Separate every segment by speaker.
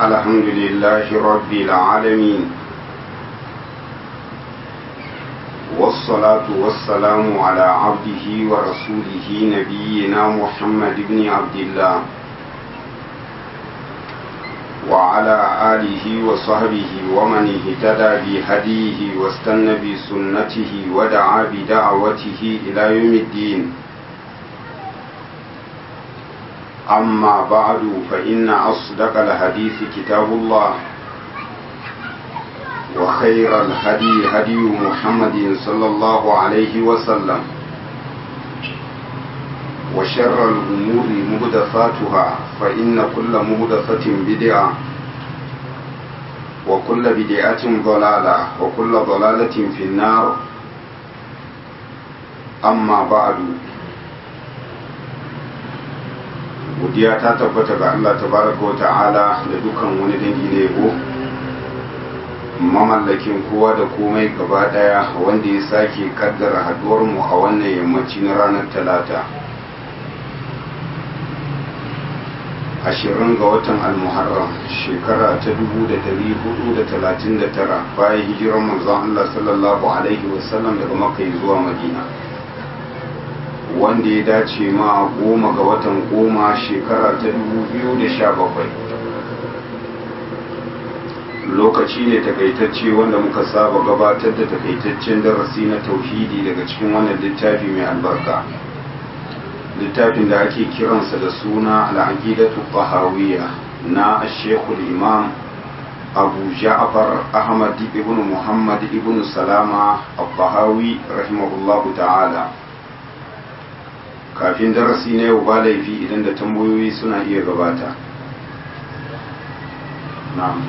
Speaker 1: الحمد لله رب العالمين والصلاة والسلام على عبده ورسوله نبينا محمد بن عبد الله وعلى آله وصحبه ومن اهتدى بهديه واستنى بسنته ودعا بدعوته إلى يوم الدين أما بعد فإن أصدق الحديث كتاب الله وخير الهدي هدي محمد صلى الله عليه وسلم وشر الأمور مهدفاتها فإن كل مهدفة بدعة وكل بدعة ضلالة وكل ضلالة في النار أما بعد godiya ta tabbata ga Allah tabaraka wa ta'ala da dukan wani dangi ne ko mamallakin kowa da komai gaba daya wanda ya sake kaddara haduwar mu a wannan yammaci na ranar talata ashirin ga watan almuharram shekara ta dubu da dari hudu da talatin da tara bayan hijirar manzon Allah sallallahu alaihi wasallam daga makka zuwa madina wanda ya dace ma goma ga watan goma shekara ta da sha bakwai. lokaci ne takaitacce wanda muka saba gabatar da takaitaccen darasi na tauhidi daga cikin wannan littafi mai albarka littafin da ake kiransa da suna al'aqidatu tahawiyya na shekul imam abu ja'far ahmad ibn muhammad ibn salama al-tahawi rahimahullahu ta'ala kafin darasi na yau ba laifi idan da tambayoyi suna iya gabata na'am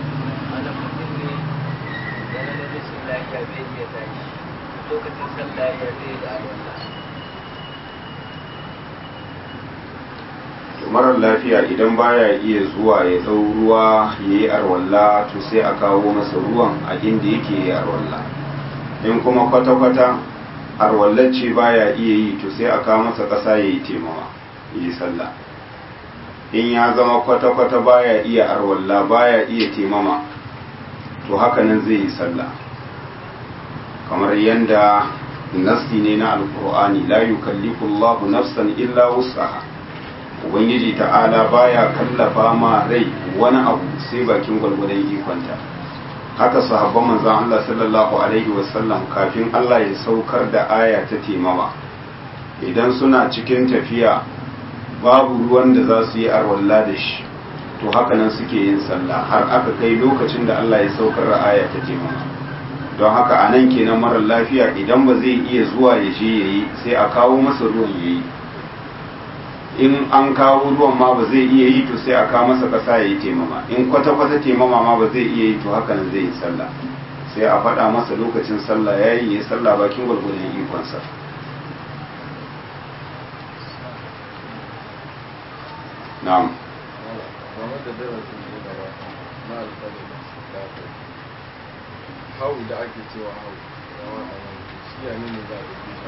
Speaker 1: marar lafiya idan baya iya zuwa ya dau ruwa ya yi arwalla to sai a kawo masa ruwan a inda yake yi arwalla in kuma kwata-kwata arwallacce baya iya yi to sai a kawo masa ƙasa ya yi taimawa yi sallah in ya zama kwata-kwata baya iya arwalla baya iya taimama to hakanan zai yi sallah kamar yadda nasti ne na alkur'ani la yukallifu Allahu nafsan illa wus'aha ubangiji ta'ala baya kallafa ma rai wani abu sai bakin gwalgwadon ikonta haka sahabban manzon Allah sallallahu alaihi wasallam kafin Allah ya saukar da aya ta timama idan suna cikin tafiya babu ruwan da za su yi arwalla da shi to haka nan suke yin sallah har aka kai lokacin da Allah ya saukar da aya ta timama don haka a nan kenan marar lafiya idan ba zai iya zuwa ya je ya yi sai a kawo masa ruwan ya yi in an kawo ruwan ma ba zai iya yi to sai a kawo masa ƙasa ya yi taimama in kwata-kwata taimama ma ba zai iya yi to haka nan zai yi sallah sai a faɗa masa lokacin sallah ya yi ya yi sallah bakin gwargwadon ikonsa na'am
Speaker 2: hau da ake cewa hau shi ya ne za a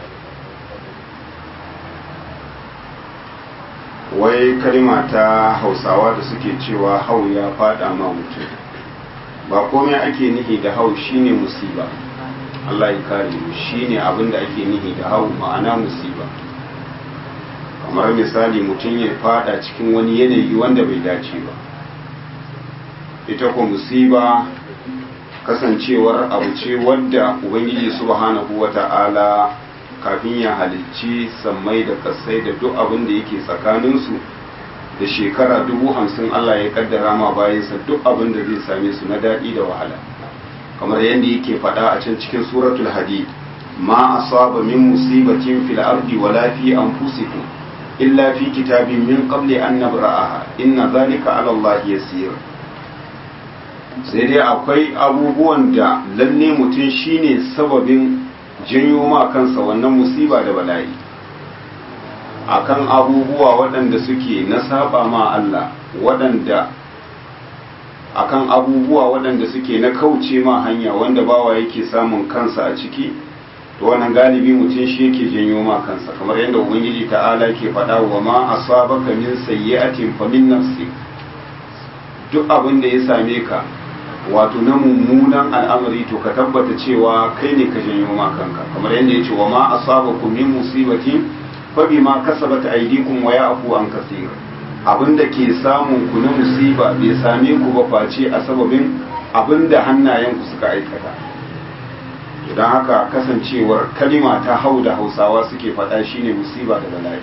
Speaker 2: yi
Speaker 1: wai kalma ta hausawa da suke cewa hau ya fada ma mutum ba komai ake nihi da hau shine musiba Allah ya kare mu shine abin da ake nihi da hau ma'ana musiba kamar misali mutum ya fada cikin wani yanayi wanda bai dace ba ita ko musiba kasancewar abu ce wadda ubangiji subhanahu wata'ala kafin ya halicci sammai da kasai da duk abin da yake tsakaninsu da shekara dubu hamsin Allah ya kaddara ma bayansa duk abin da zai same su na daɗi da wahala kamar yadda yake faɗa a can cikin suratul hadid ma asaba min musibatin fil ardi wala fi anfusikum illa fi kitabin min qabli an nabra'aha inna zalika ala Allah yasir sai dai akwai abubuwan da lalle mutum shine sababin janyo ma kansa wannan musiba da bala'i akan abubuwa waɗanda suke na saba ma Allah waɗanda akan abubuwa waɗanda suke na kauce ma hanya wanda bawa yake samun kansa a ciki to wannan galibi mutum shi yake janyo ma kansa kamar yadda ubangiji ta'ala ke faɗa wa ma asabaka min sayyi'atin fa min nafsi duk abin da ya same ka wato na mummunan al'amari to ka tabbata cewa kai ne ka janyo ma kanka kamar yadda ya ce wa ma asabakum min musibati fa bima kasabat aydikum wa ya'fu an kaseer abinda ke samun ku na musiba bai same ku ba face a sababin abinda hannayen ku suka aikata don haka kasancewar kalima ta hau da hausawa suke faɗa shine musiba da bala'i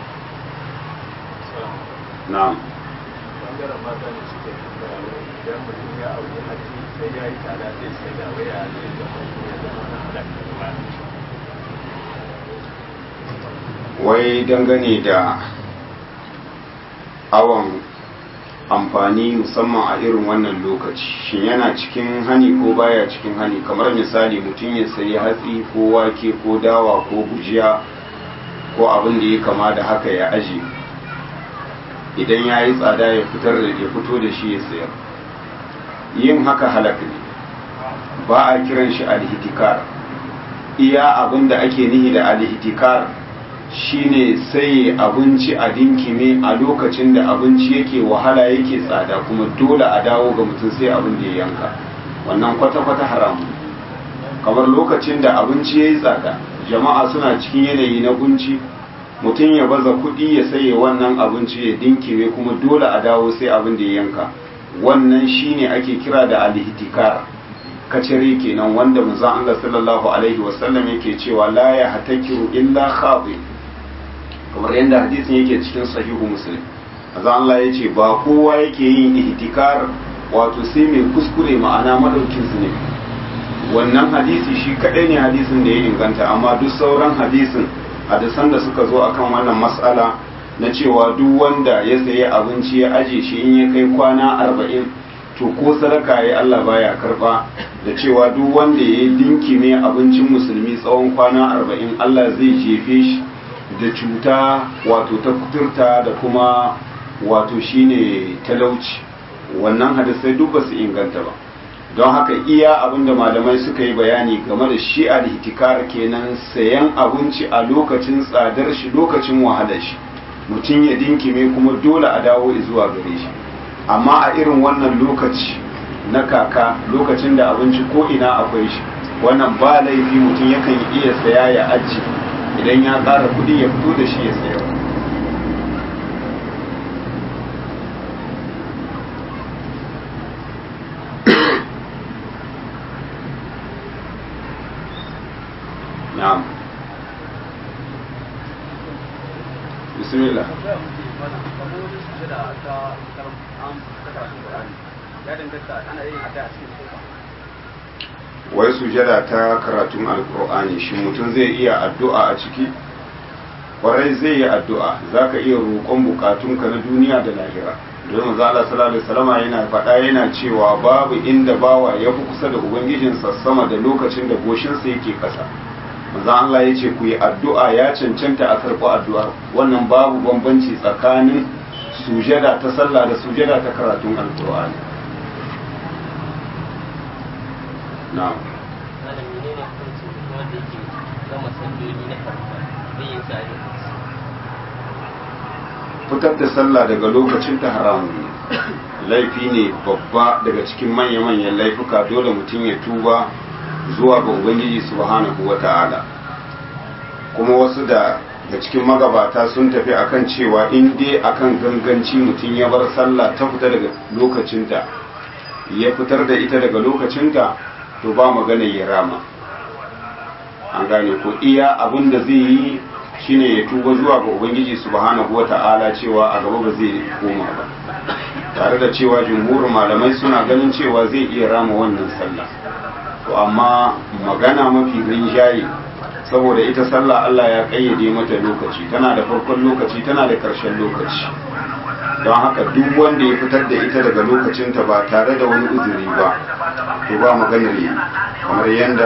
Speaker 1: na'am
Speaker 2: bangaren mata ne suke tambaya wai idan mutum ya aure haji sai ya yi tsada zai sai da waya zai zama ya zama na halakka ba
Speaker 1: wai dangane da awon amfani musamman a irin wannan lokaci shin yana cikin hani ko baya cikin hani kamar misali mutum ya sayi hatsi ko wake ko dawa ko gujiya ko abin da ya kama da haka ya aje idan ya yi tsada ya fitar da ya fito da shi ya sayar yin haka halak ne ba a kiran shi alhitikar iya abin da ake nihi da alhitikar shine sai abinci a dinkime a lokacin da abinci yake wahala yake tsada kuma dole a dawo ga mutum sai abin da ya yanka wannan kwata-kwata haramu kamar lokacin da abinci ya yi tsada jama'a suna cikin yanayi na kunci mutum ya baza kuɗi ya saye wannan abinci ya dinkime kuma dole a dawo sai abin da ya yanka wannan shine ake kira da alhitikar kacere kenan wanda manzon Allah sallallahu alaihi wasallam yake cewa la ya hatakiru illa khabi kamar yadda hadisin yake cikin sahihu muslim azan Allah ya ce ba kowa yake yin ihtikar wato sai mai kuskure ma'ana madaukin su ne wannan hadisi shi kadai ne hadisin da ya inganta amma duk sauran hadisin hadisan da suka zo akan wannan mas'ala na cewa duk wanda ya sayi abinci ya aje shi in ya kai kwana arba'in to ko sadaka ya Allah baya karba da cewa duk wanda ya dinkime abincin musulmi tsawon kwana arba'in Allah zai jefe shi da cuta wato ta kuturta da kuma wato shine talauci wannan hadisai duk ba su inganta ba don haka iya abinda malamai suka yi bayani game da shi al-ihtikar kenan sayan abinci a lokacin tsadar shi lokacin wahalar shi mutum ya dinkime kuma dole a dawo zuwa gare shi amma a irin wannan lokaci na kaka lokacin da abinci ko ina akwai shi wannan ba laifi mutum yakan iya saya ya aji idan ya ƙara kuɗi ya fito da shi ya sayar na'am bismillah wai sujada ta karatun alkur'ani shi mutum zai iya addu'a a ciki kwarai zai yi addu'a za ka iya roƙon bukatunka na duniya da lahira don maza Allah sallallahu alaihi wasallama yana faɗa yana cewa babu inda bawa ya fi kusa da ubangijinsa sama da lokacin da goshinsa yake ƙasa maza Allah ya ce ku yi addu'a ya cancanta a karɓi addu'ar wannan babu bambanci tsakanin sujada ta sallah da sujada ta karatun alkur'ani na'am
Speaker 3: malam menene hukuncin wanda yake gama salloli na farko zai yi sa
Speaker 1: fitar da sallah daga lokacin ta haramun ne laifi ne babba daga cikin manya-manyan laifuka dole mutum ya tuba zuwa ga ubangiji subhanahu wa ta'ala kuma wasu da da cikin magabata sun tafi akan cewa in dai akan ganganci mutum ya bar sallah ta fita daga lokacinta ya fitar da ita daga lokacinta to ba magana ya rama an gane ko iya abin da zai yi shine ya tuba zuwa ga ubangiji subhanahu wata'ala cewa a gaba ba zai koma ba tare da cewa jumhurin malamai suna ganin cewa zai iya rama wannan sallah to amma magana mafi rinjaye saboda ita sallah Allah ya kayyade mata lokaci tana da farkon lokaci tana da ƙarshen lokaci don haka duk wanda ya fitar da ita daga lokacinta ba tare da wani uzuri ba to ba maganar yi kamar yadda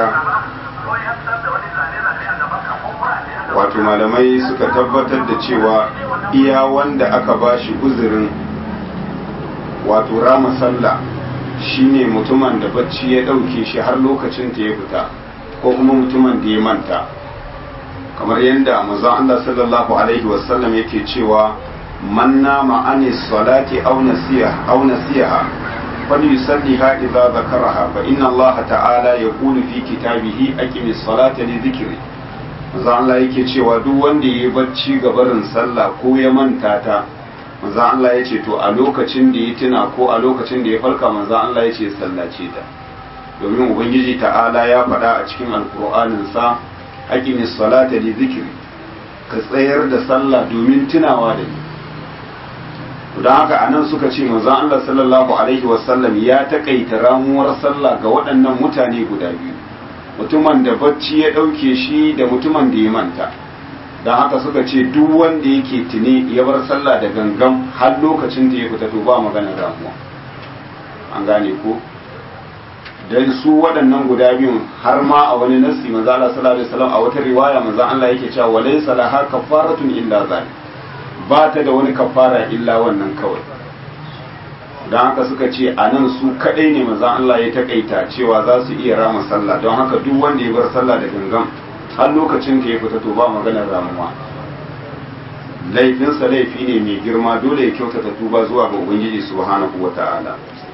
Speaker 1: wato malamai suka tabbatar da cewa iya wanda aka ba shi uzurin wato rama sallah shine mutumin da bacci ya ɗauke shi har lokacin ta ya fita ko kuma mutumin da ya manta kamar yadda manzon Allah sallallahu alaihi wasallam yake cewa man nama ani salati aw nasiha aw nasiha falyusalliha idza zakaraha fa inna Allah ta'ala yaqulu fi kitabihi aqimis salata li dhikri manzo Allah yake cewa duk wanda yayi bacci ga barin sallah ko ya manta ta manzo Allah ya ce to a lokacin da ya tuna ko a lokacin da ya farka manzo Allah ya ce sallace ta domin ubangiji ta'ala ya faɗa a cikin alkur'anin sa aqimis salata li dhikri ka tsayar da sallah domin tunawa da ni don haka anan suka ce manzo Allah sallallahu alaihi wasallam ya takaita ramuwar sallah ga waɗannan mutane guda biyu mutumin da bacci ya ɗauke shi da mutumin da ya manta don haka suka ce duk wanda yake tuni ya bar sallah da gangan har lokacin da ya fita to ba maganar ramuwa an gane ko dan su waɗannan guda biyun har ma a wani nassi manzo Allah sallallahu alaihi wasallam a wata riwaya manzo Allah yake cewa walaysa laha kafaratun illa zalik ba ta da wani kafara illa wannan kawai don haka suka ce a nan su kadai ne manzo Allah ya takaita cewa za su iya rama sallah don haka duk wanda ya bar sallah da gangan har lokacin da ya fita to ba maganar ramuwa laifinsa laifi ne mai girma dole ya kyautata tuba zuwa ga ubangiji subhanahu wata'ala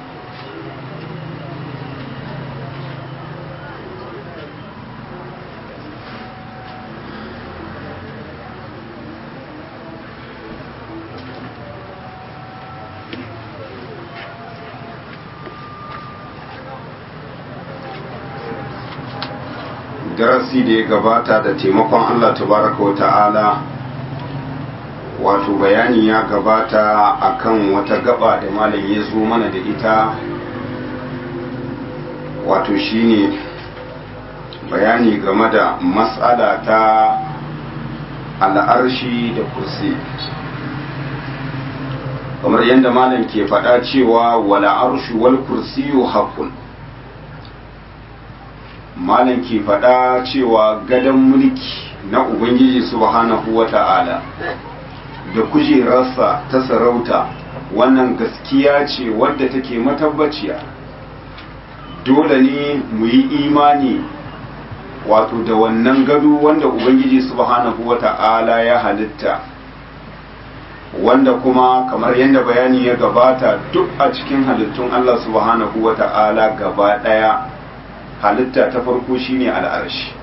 Speaker 1: darasi da ya gabata da taimakon Allah tabaraka wa ta'ala wato bayani ya gabata akan wata gaba da malam ya zo mana da ita wato shine bayani game da matsala ta al'arshi da kursi kamar yadda malam ke faɗa cewa wala arshu wal kursiyu haqqun malam ke faɗa cewa gadon mulki na ubangiji subhanahu wa ta'ala da kujerarsa ta sarauta wannan gaskiya ce wadda take matabbaciya dole ne mu yi imani wato da wannan gado wanda ubangiji subhanahu wa ta'ala ya halitta wanda kuma kamar yadda bayani ya gabata duk a cikin halittun Allah subhanahu wa ta'ala gaba ɗaya halitta ta farko shine al'arshi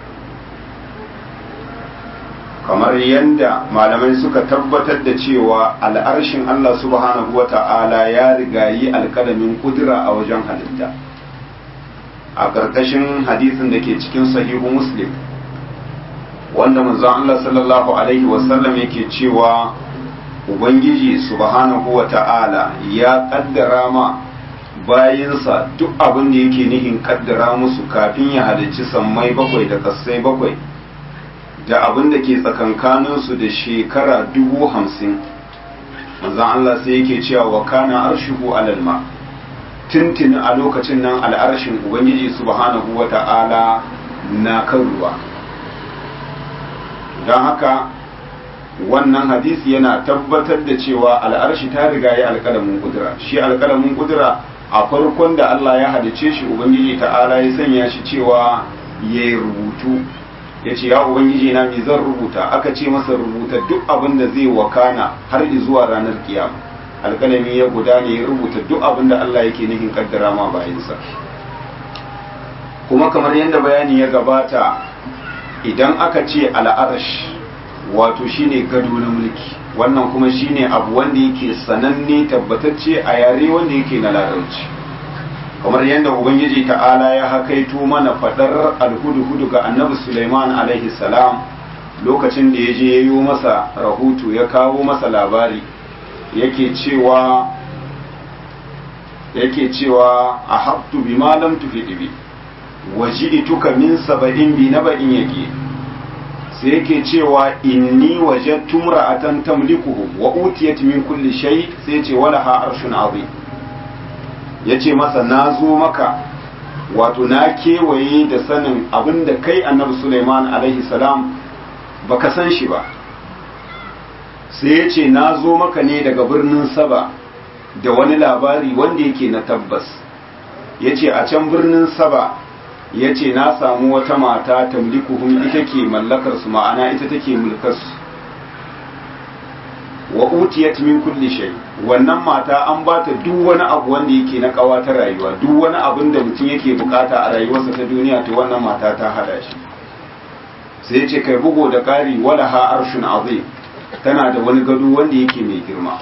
Speaker 1: kamar yadda malamai suka tabbatar da cewa al'arshin Allah subhanahu wa ta'ala ya rigayi alkalamin kudura a wajen halitta a ƙarƙashin hadisin da ke cikin sahihu muslim wanda manzon Allah sallallahu alaihi wasallam yake cewa ubangiji subhanahu wa ta'ala ya ƙaddara ma bayinsa duk abin da yake nihin kaddara musu kafin ya halicci sammai bakwai da kassai bakwai da abin da ke tsakankaninsu da shekara dubu hamsin manzan Allah sai yake cewa wa kana arshihu alal ma tuntuni a lokacin nan al'arshin ubangiji subhanahu wa ta'ala na kan ruwa don haka wannan hadisi yana tabbatar da cewa al'arshi ta riga ya alƙalamin kudura shi alƙalamin kudura a farkon da Allah ya halice shi Ubangiji ta'ala ya sanya shi cewa ya yi rubutu ya ce ya Ubangiji na me zan rubuta aka ce masa rubuta duk abin da zai wakana har zuwa ranar kiyama alkalami ya gudana ya rubuta duk abin da Allah yake nufin kaddara ma bayansa kuma kamar yadda bayani ya gabata idan aka ce al'arash wato shine gado na mulki wannan kuma shine abu wanda yake sananne tabbatacce a yare wanda yake na larabci kamar yadda ubangiji ta'ala ya hakaito mana fadar alhudu-hudu ga annabi suleiman alaihi salam lokacin da ya je ya yi masa rahoto ya kawo masa labari yake cewa yake cewa a habtu bi malam tufi bi waji'tuka min saba'in bi naba'in yake sai yake cewa inni wajadtu imra'atan tamlikuhu wa utiyat min kulli shay sai ce wala ha arshun azim yace masa na zo maka wato na kewaye da sanin abinda kai annabi Sulaiman alaihi salam baka san shi ba sai yace na zo maka ne daga birnin Saba da wani labari wanda yake na tabbas yace a can birnin Saba ya ce na samu wata mata tamlikuhum ita ke mallakar su ma'ana ita take mulkar su wa utiyat min kulli shay wannan mata an ba ta duk wani abu wanda yake na kawa ta rayuwa duk wani abin da mutum yake bukata a rayuwarsa ta duniya to wannan mata ta hada shi sai ya ce kai bugo da ƙari wala ha arshun azim tana da wani gado wanda yake mai girma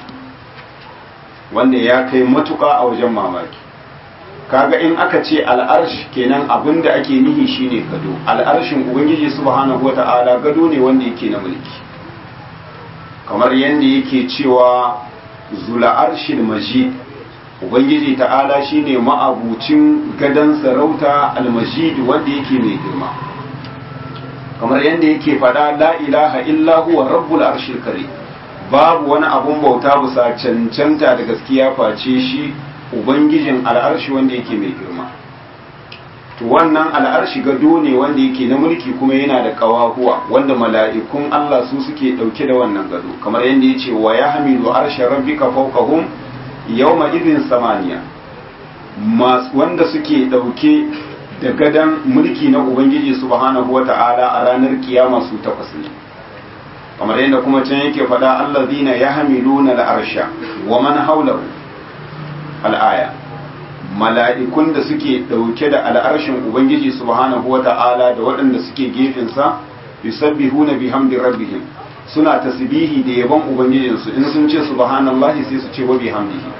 Speaker 1: wanda ya kai matuƙa a wajen mamaki kaga in aka ce al'arsh kenan abin da ake nihi shine gado al'arshin ubangiji subhanahu wata'ala gado ne wanda yake na mulki kamar yadda yake cewa zula arshin majid ubangiji ta'ala shine ma'abucin gadon sarauta al-majid wanda yake mai girma kamar yadda yake faɗa la ilaha illa huwa rabbul arshil karim babu wani abun bauta bisa cancanta da gaskiya face shi ubangijin al'arshi wanda yake mai girma to wannan al'arshi gado ne wanda yake na mulki kuma yana da kawahuwa wanda mala'ikun Allah su suke dauke da wannan gado kamar yadda ya ce wa ya hamilu arshe rabbika fawqahum yawma idin samaniya wanda suke dauke da gadan mulki na ubangiji subhanahu wata'ala a ranar kiyama su takwas ne kamar yadda kuma can yake faɗa allazina yahmiluna al'arsha wa man hawlahu al'aya mala'ikun da suke ɗauke da al'arshin ubangiji subhanahu wata'ala da waɗanda suke gefensa yusabbihuna bihamdi rabbihim suna tasbihi da yabon ubangijinsu in sun ce subhanallahi sai su ce wa bihamdihi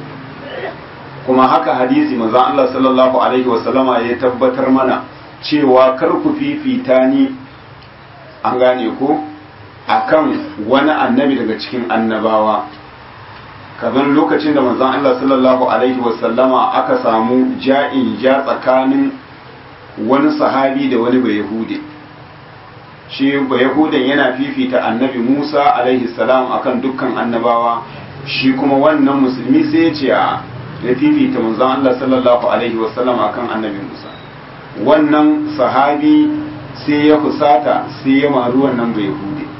Speaker 1: kuma haka hadisi manzon Allah sallallahu alaihi wasallama ya tabbatar mana cewa kar ku fifita ni an gane ko akan wani annabi daga cikin annabawa kazan lokacin da manzon Allah sallallahu alaihi wasallama aka samu ja'in ja tsakanin wani sahabi da wani bayahude shi bayahudan yana fifita annabi Musa alaihi salam akan dukkan annabawa shi kuma wannan musulmi sai ya ce a ya fifita manzon Allah sallallahu alaihi wasallam akan annabi Musa wannan sahabi sai ya fusata sai ya maru wannan bayahude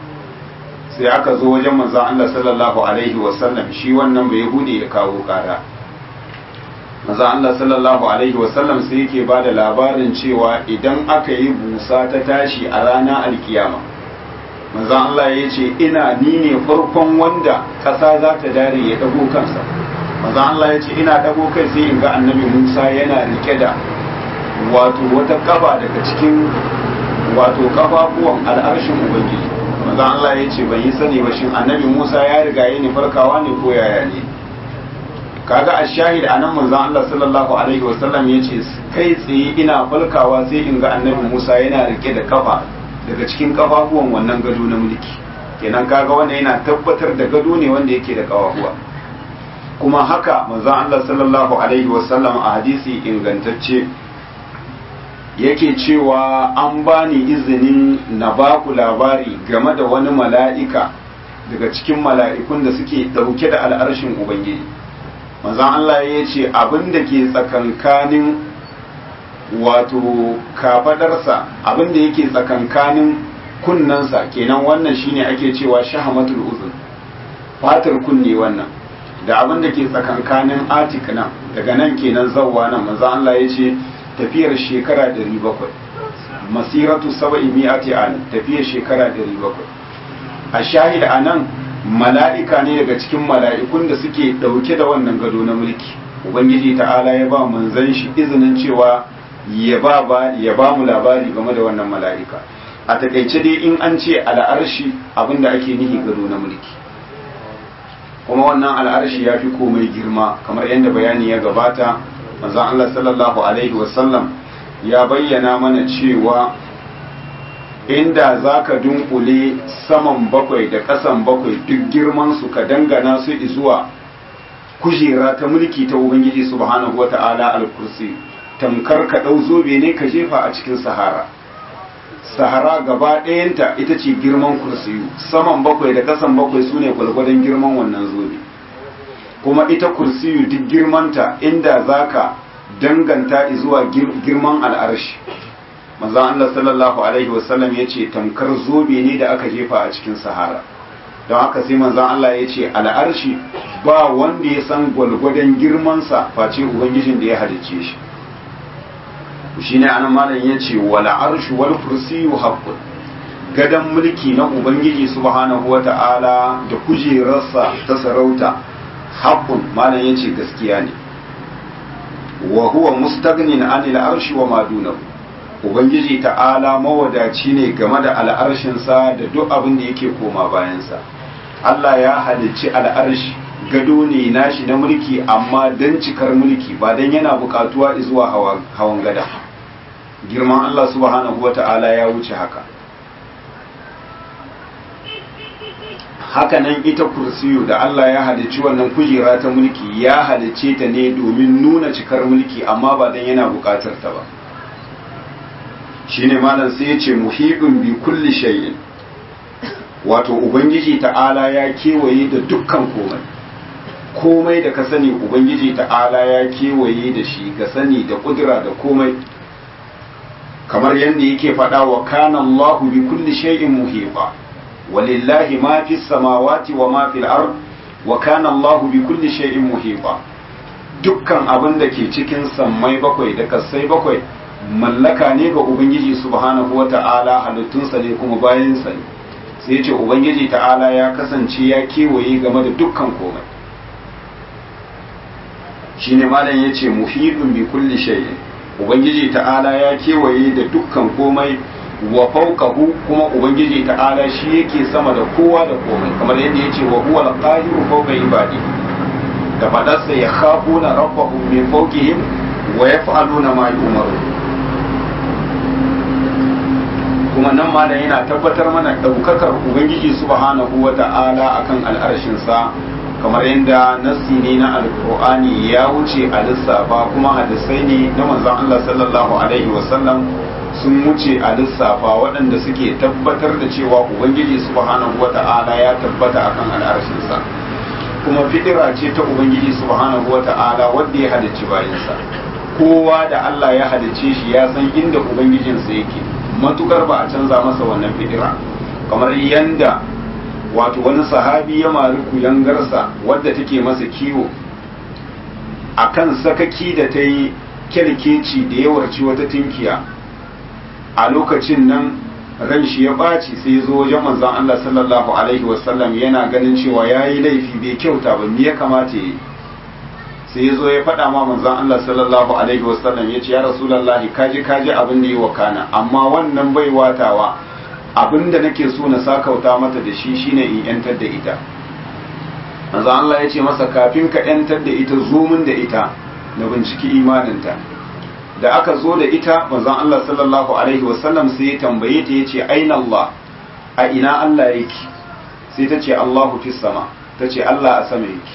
Speaker 1: sai aka zo wajen manzon Allah sallallahu alaihi wasallam shi wannan bai hude ya kawo kara manzon Allah sallallahu alaihi wasallam sai yake ba da labarin cewa idan aka yi busa ta tashi a rana alkiyama manzon Allah ya ce ina ni ne farkon wanda ƙasa za ta dare ya dago kansa manzon Allah ya ce ina dago kai sai in ga annabi Musa yana rike da wato wata kaba daga cikin wato kafafuwan al'arshin ubangiji manzo Allah ya ce ban yi sani ba shin annabi Musa ya riga yi farkawa ne ko yaya ne kaga a shahid anan manzo Allah sallallahu alaihi wasallam ya ce kai tsaye ina falkawa sai in ga annabi Musa yana rike da kafa daga cikin kafafuwan wannan gado na mulki kenan kaga wannan yana tabbatar da gado ne wanda yake da kafafuwa kuma haka manzo Allah sallallahu alaihi wasallam a hadisi ingantacce yake cewa an bani izinin na baku labari game da wani mala'ika daga cikin mala'ikun da suke ɗauke da al'arshin Ubangiji. Manzan Allah ya ce abin da ke tsakankanin wato kafadarsa abin da yake tsakankanin kunnensa kenan wannan shine ake cewa shahamatul uzun fatar kunne wannan da abin da ke tsakankanin atik nan daga nan kenan zawwa nan manzan Allah ya ce tafiyar shekara 700 masiratu saba'i mi'ati an tafiyar shekara 700 a shahida anan mala'ika ne daga cikin mala'ikun da suke dauke da wannan gado na mulki ubangiji ta'ala ya ba manzon shi izinin cewa ya ba ba ya ba mu labari game da wannan mala'ika a takaice dai in an ce al'arshi abinda ake nihi gado na mulki kuma wannan al'arshi ya fi komai girma kamar yadda bayani ya gabata manzon Allah sallallahu alaihi wasallam ya bayyana mana cewa inda za ka dunkule saman bakwai da ƙasan bakwai duk girman su ka dangana su zuwa kujera ta mulki ta ubangiji subhanahu wa ta'ala al-kursi tamkar ka ɗau zobe ne ka jefa a cikin sahara sahara gaba ɗayanta ita ce girman kursiyu saman bakwai da ƙasan bakwai su ne gwalgwadon girman wannan zobe kuma ita kursiyu duk girmanta inda zaka danganta zuwa girman al'arshi manzon Allah sallallahu alaihi wasallam ya ce tamkar zobe ne da aka jefa a cikin sahara don haka sai manzon Allah ya ce al'arshi ba wanda ya san gwalgwadon girmansa face ubangijin da ya halicce shi shi ne anan malam ya ce wal arshu wal kursiyu haqqun gadon mulki na ubangiji subhanahu wata'ala da kujerarsa ta sarauta haqqun malam yace gaskiya ne wa huwa mustaghnin anil arshi wa ma dunahu ubangiji ta'ala mawadaci ne game da al'arshinsa da duk abin da yake koma bayansa Allah ya halicci al'arshi gado ne nashi na mulki amma don cikar mulki ba don yana bukatuwa zuwa hawan gada girman Allah subhanahu wa ta'ala ya wuce haka hakanan ita kursiyu da Allah ya halicci wannan kujera ta mulki ya halicce ta ne domin nuna cikar mulki amma ba don yana bukatar ta ba shine malam sai ya ce muhibin bi kulli shay'in wato ubangiji ta'ala ya kewaye da dukkan komai komai da ka sani ubangiji ta'ala ya kewaye da shi ga sani da kudura da komai kamar yadda yake faɗa wa kana Allahu bi kulli shay'in muhiba walillahi ma fi samawati wa ma fil ard wa kana Allahu bi kulli shay'in muhiba dukkan abin da ke cikin sammai bakwai da kasai bakwai mallaka ne ga ubangiji subhanahu wata'ala halittunsa ne kuma bayansa ne sai ce ubangiji ta'ala ya kasance ya kewaye game da dukkan komai shine malam yace muhidun bi kulli shay'in ubangiji ta'ala ya kewaye da dukkan komai wa fawqahu kuma ubangiji ta'ala shi yake sama da kowa da komai kamar yadda yace wa huwa al-qahiru fawqa ibadi da fadarsa ya khafuna rabbahum min fawqihim wa yaf'aluna ma yu'marun kuma nan ma da yana tabbatar mana ɗaukakar ubangiji subhanahu wa ta'ala akan al'arshinsa kamar yadda nassi ne na alkur'ani ya wuce a lissafa kuma hadisai ne na manzon Allah sallallahu alaihi wasallam sun wuce a lissafa waɗanda suke tabbatar da cewa ubangiji subhanahu wa ta'ala ya tabbata akan al'arshinsa kuma fidira ce ta ubangiji subhanahu wa ta'ala wanda ya halicci bayansa kowa da Allah ya halicce shi ya san inda ubangijinsa yake matukar ba a canza masa wannan fidira kamar yanda wato wani sahabi ya mari kuyangarsa wadda take masa kiwo akan sakaki da ta yi kyarkeci da yawarci wata tinkiya a lokacin nan ran shi ya ɓaci sai zo wajen manzon Allah sallallahu alaihi wasallam yana ganin cewa ya yi laifi bai kyauta ba me ya kamata ya yi sai ya zo ya faɗa ma manzon Allah sallallahu alaihi wasallam ya ce ya rasulullahi kaji kaji abin da yi wa kana amma wannan bai watawa abin da nake so na sakauta mata da shi shine in yantar da ita manzon Allah ya ce masa kafin ka yantar da ita zo min da ita na binciki imaninta da aka zo da ita manzon Allah sallallahu alaihi wasallam sai ya tambaye ta yace aina Allah a ina Allah yake sai ta ce Allahu fis sama ta ce Allah a sama yake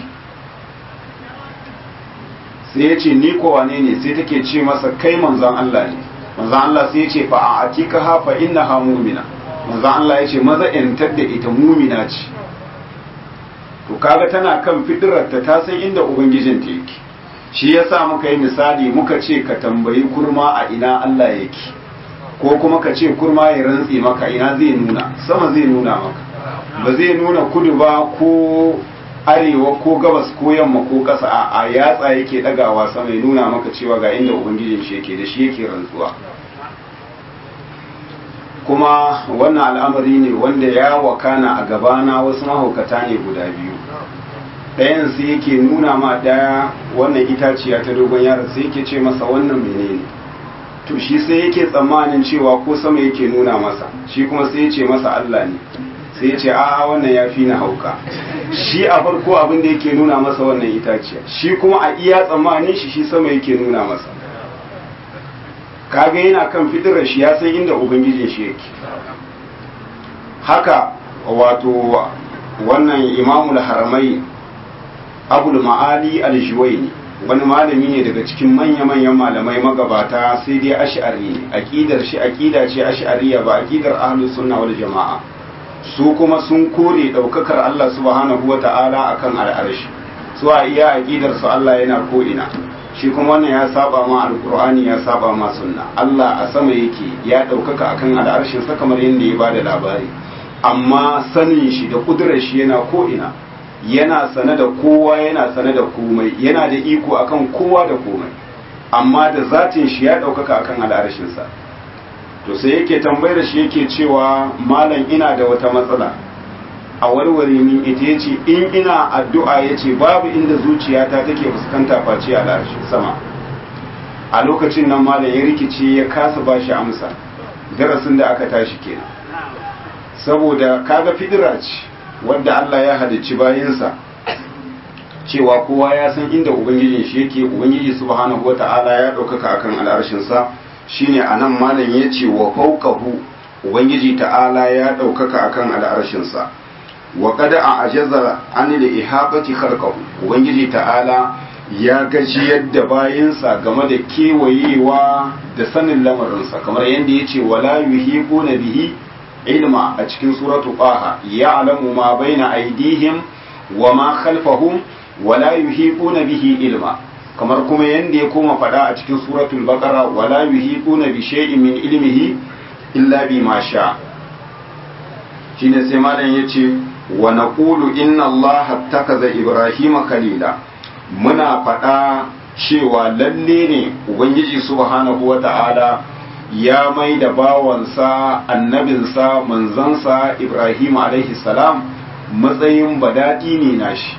Speaker 1: sai ya ce ni ko wane ne sai take ce masa kai manzon Allah ne manzon Allah sai ya ce fa a atika ha fa innaha mu'mina manzon Allah ya ce maza yantar da ita mu'mina ce to kaga tana kan fitirarta ta san inda ubangijinta yake shi yasa muka yi misali muka ce ka tambayi kurma a ina Allah yake ko kuma ka ce kurma ya rantse maka ina zai nuna sama zai nuna maka ba zai nuna kudu ba ko arewa ko gabas ko yamma ko ƙasa a yatsa yake ɗagawa sama ya nuna maka cewa ga inda ubangijin shi yake da shi yake rantsuwa kuma wannan al'amari ne wanda ya wakana a gabana wasu mahaukata ne guda biyu ɗayan sai yake nuna ma ɗaya wannan itaciya ta dogon yaron sai yake ce masa wannan menene to shi sai yake tsammanin cewa ko sama yake nuna masa shi kuma sai ya ce masa Allah ne sai ya ce a'a wannan ya fi na hauka shi a farko abin da yake nuna masa wannan itaciya shi kuma a iya tsammanin shi shi sama yake nuna masa kaga yana kan fitirar shi ya san inda ubangijin shi yake haka wato wannan imamul haramai abul ma'ali al-juwaini wani malami ne daga cikin manya-manyan malamai magabata sai dai ash'ari ne aqidar shi aqida ce ash'ariya ba aqidar ahlus sunna wal jama'a su kuma sun kore daukakar Allah subhanahu wata'ala akan al'arshi su a iya aqidar su Allah yana ko ina shi kuma wannan ya saba ma alqur'ani ya saba ma sunna Allah a sama yake ya daukaka akan al'arshin sa kamar yadda ya bada labari amma sanin shi da kudurar shi yana ko ina yana sane da kowa yana sane da komai yana da iko akan kowa da komai amma da zatin shi ya ɗaukaka akan al'arshinsa to sai yake tambayar shi yake cewa malam ina da wata matsala a warware min ita yace in ina addu'a yace babu inda zuciyata take fuskanta face a larshi sama a lokacin nan malam ya rikice ya kasa bashi amsa darasin da aka tashi kenan saboda kaga fidira ce wadda Allah ya halicci bayinsa cewa kowa ya san inda ubangijin shi yake ubangiji subhanahu wata'ala ya ɗaukaka akan al'arshinsa shine anan malam ya ce wa fawqahu ubangiji ta'ala ya ɗaukaka akan al'arshinsa wa qad a'jaza an li ihabati khalqahu ubangiji ta'ala ya gaji yadda bayinsa game da kewayewa da sanin lamarinsa kamar yadda ya ce wala yuhiquna bihi ilma a cikin suratu qaha ya'lamu ma baina aydihim wa ma khalfahum wala yuhiquna bihi ilma kamar kuma yanda ya koma fada a cikin suratul baqara wala yuhiquna bi shay'in min ilmihi illa bima sha shine sai malam yace wa naqulu inna allaha ittakaza ibrahima khalila muna fada cewa lalle ne ubangiji subhanahu wata'ala ya mai da bawansa annabinsa manzansa ibrahim alaihi salam matsayin badadi ne nashi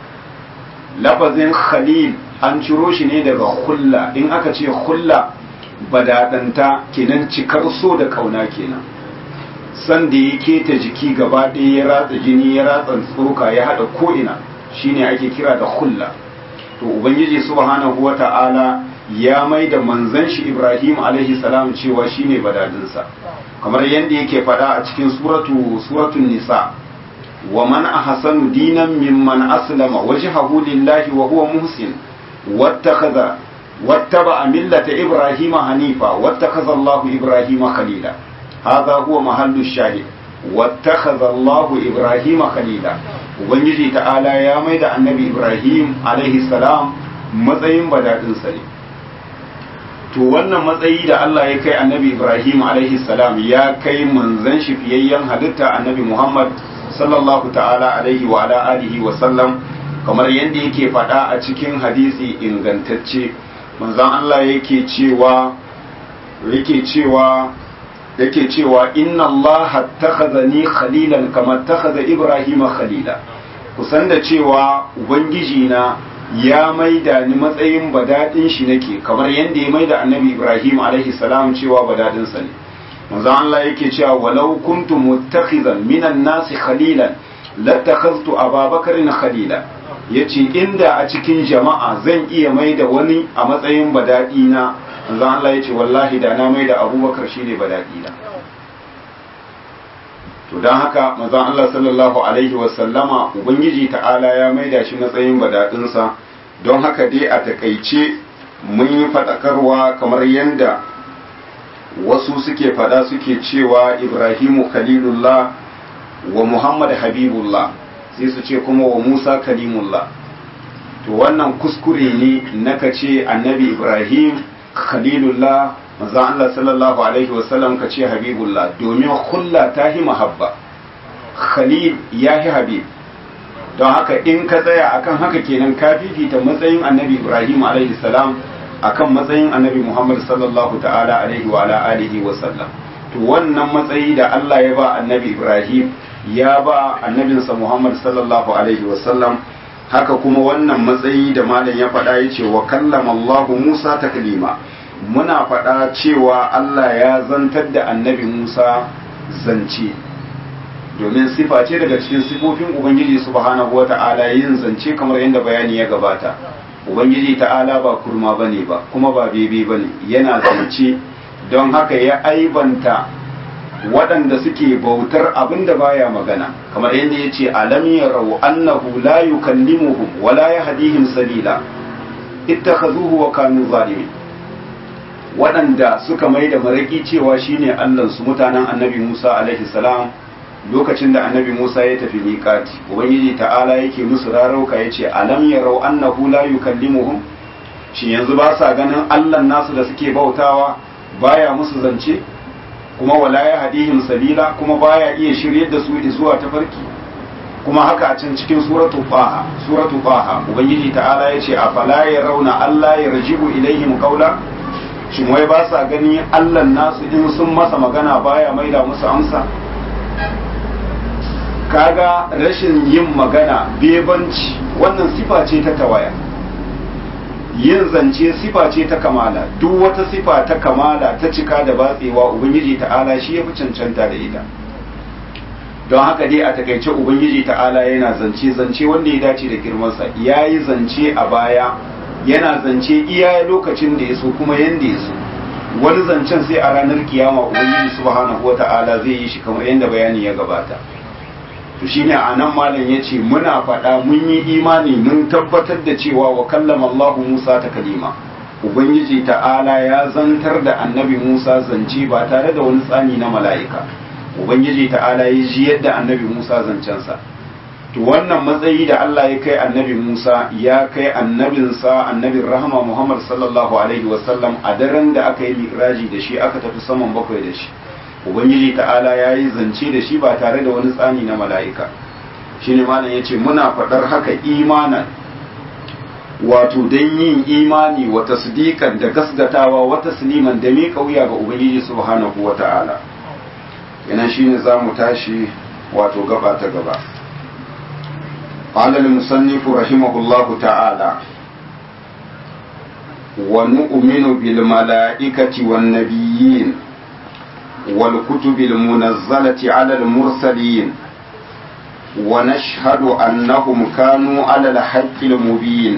Speaker 1: lafazin khalil an ciro shi ne daga hulla in aka ce hulla badadanta kenan cikar so da kauna kenan san da ya keta jiki gaba ɗaya ya ratsa jini ya ratsa tsoka ya haɗa ko'ina shine ake kira da hulla to ubangiji subhanahu wata'ala ya mai da manzan shi ibrahim alaihi salam cewa shine badadinsa kamar yadda yake faɗa a cikin suratu suratun nisa wa man ahsanu dinan mimman aslama wajhahu lillahi wa huwa muhsin wattakhadha wattaba millata ibrahima hanifa wattakhadha Allah ibrahima khalila hadha huwa mahallu shahid wattakhadha Allah ibrahima khalila ubangiji ta'ala ya maida annabi ibrahim alaihi salam matsayin badadinsa ne to wannan matsayi da Allah ya kai annabi ibrahim alaihi salam ya kai manzan shi fiyayyen halitta annabi muhammad sallallahu ta'ala alaihi wa ala alihi wa sallam kamar yadda yake faɗa a cikin hadisi ingantacce manzon Allah yake cewa yake cewa yake cewa inna Allah takhazani khalilan kama takhaza Ibrahim khalila kusan da cewa ubangiji na ya maida ni matsayin badadin shi nake kamar yadda ya maida annabi Ibrahim alaihi salam cewa badadin sa ne manzo Allah yake cewa walau kuntu muttakhizan minan nasi khalilan latakhaztu ababakarin khalila yace inda a cikin jama'a zan iya maida wani a matsayin badadi na manzo Allah yace wallahi da na maida abubakar shine badadi na to dan haka manzo Allah sallallahu alaihi wasallama ubangiji ta'ala ya maida shi matsayin badadinsa don haka dai a takaice mun yi fadakarwa kamar yadda wasu suke fada suke cewa ibrahimu khalilullah wa muhammad habibullah sai su ce kuma wa musa kalimullah to wannan kuskure ne naka ce annabi ibrahim khalilullah maza Allah sallallahu alaihi wasallam ka ce habibullah domin hulla ta hi mahabba khalil ya hi habib don haka in ka tsaya akan haka kenan ka fifita matsayin annabi ibrahim alaihi salam akan matsayin annabi Muhammad sallallahu ta'ala alaihi wa ala alihi wa sallam to wannan matsayi da Allah ya ba annabi Ibrahim ya ba annabinsa Muhammad sallallahu alaihi wa sallam haka kuma wannan matsayi da malam ya faɗa yace wa kallama Allah Musa taklima muna faɗa cewa Allah ya zantar da annabi Musa zance domin sifa ce daga cikin sifofin Ubangiji subhanahu wata'ala yin zance kamar yadda bayani ya gabata ubangiji ta'ala ba kurma bane ba kuma ba bebe bane yana zance don haka ya aibanta waɗanda suke bautar abin da baya magana kamar yadda ya ce alam yarau annahu la yukallimuhum wa la yahdihim sabila ittakhazuhu wa kanu zalimin waɗanda suka mai da maraki cewa shine Allah su mutanen annabi Musa alaihi salam lokacin da annabi Musa ya tafi miƙati ubangiji ta'ala yake musu rarauka yace alam yarau annahu la yukallimuhum shin yanzu ba sa ganin Allah nasu da suke bautawa baya musu zance kuma wala ya hadihim sabila kuma baya iya shiryar da su zuwa tafarki kuma haka a can cikin suratu faha suratu faha ubangiji ta'ala yace afala yarawna alla yarji'u ilaihim qawla shin wai ba sa gani Allah nasu in sun masa magana baya maida musu amsa kaga rashin yin magana bebanci wannan sifa ce ta tawaya yin zance sifa ce ta kamala duk wata sifa ta kamala ta cika da batsewa ubangiji ta'ala shi ya fi cancanta da ita don haka dai a takaice ubangiji ta'ala yana zance zance wanda ya dace da girmansa ya yi zance a baya yana zance iya lokacin da ya so kuma yanda ya so wani zancen sai a ranar kiyama ubangiji subhanahu wata'ala zai yi shi kamar yadda bayani ya gabata to shine a nan malam ya ce muna faɗa mun yi imani mun tabbatar da cewa wa kallama Allahu Musa ta kalima ubangiji ta'ala ya zantar da annabi Musa zance ba tare da wani tsani na mala'ika ubangiji ta'ala ya ji yadda annabi Musa zancensa to wannan matsayi da Allah ya kai annabi Musa ya kai annabinsa annabin rahama Muhammad sallallahu alaihi wasallam a daren da aka yi mi'raji da shi aka tafi saman bakwai da shi ubangiji ta'ala ya yi zance da shi ba tare da wani tsani na mala'ika shine malam ya ce muna faɗar haka imanan wato don yin imani wa tasdiqan da gasgatawa wa tasliman da miƙa wuya ga ubangiji subhanahu wa ta'ala yana shine za mu tashi wato gaba ta gaba قال المصنف رحمه الله تعالى ونؤمن بالملائكة والنبيين والكتب المنزلة على المرسلين ونشهد أنهم كانوا على الحق المبين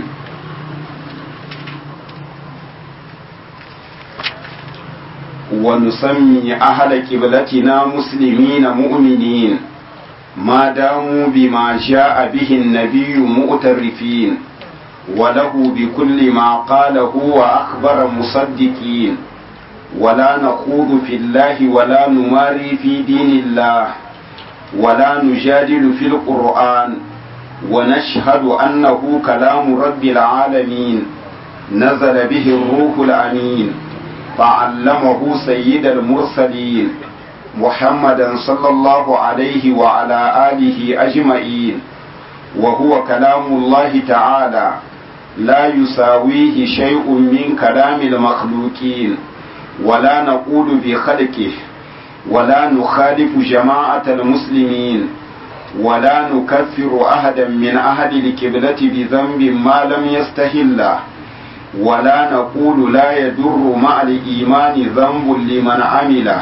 Speaker 1: ونسمي أهل قبلتنا مسلمين مؤمنين ما داموا بما جاء به النبي مؤترفين وله بكل ما قاله وأخبر مصدقين ولا نخوض في الله ولا نماري في دين الله ولا نجادل في القرآن ونشهد أنه كلام رب العالمين نزل به الروح الأمين فعلمه سيد المرسلين محمدا صلى الله عليه وعلى آله أجمعين وهو كلام الله تعالى لا يساويه شيء من كلام المخلوقين ولا نقول بخلقه ولا نخالف جماعة المسلمين ولا نكفر أحدا من أهل الكبلة بذنب ما لم يستهله ولا نقول لا يدر مع الإيمان ذنب لمن عمله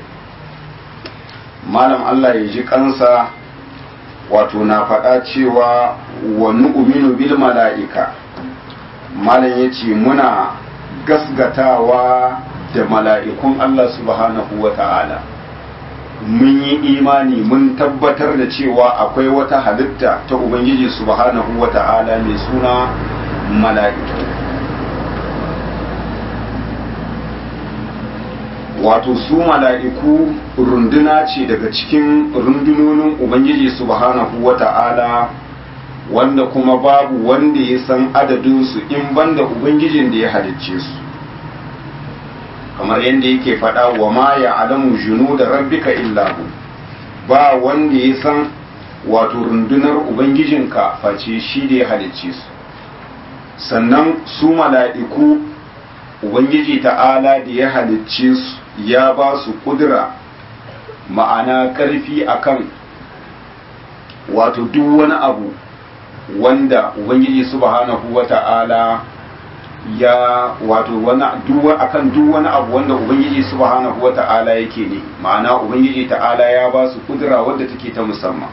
Speaker 1: malam Allah ya ji kansa wato na faɗa cewa wa nu'minu bil mala'ika malam ya ce muna gasgatawa da mala'ikun Allah subhanahu wa ta'ala mun yi imani mun tabbatar da cewa akwai wata halitta ta Ubangiji subhanahu wa ta'ala mai suna mala'iku wato su mala'iku runduna ce daga cikin rundunonin Ubangiji subhanahu wa ta'ala wanda kuma babu wanda ya san adadinsu in banda Ubangijin da ya halicce su kamar yadda yake faɗa wa ma ya alamu junu da rabbika illahu ba wanda ya san wato rundunar Ubangijinka face shi da ya halicce su sannan su mala'iku Ubangiji ta'ala da ya halicce su ya ba su kudura ma'ana karfi akan wato duk wani abu wanda ubangiji subhanahu wata'ala ya wato wani duwa akan duk wani abu wanda ubangiji subhanahu wata'ala yake ne ma'ana ubangiji ta'ala ya ba su kudura wadda take ta musamman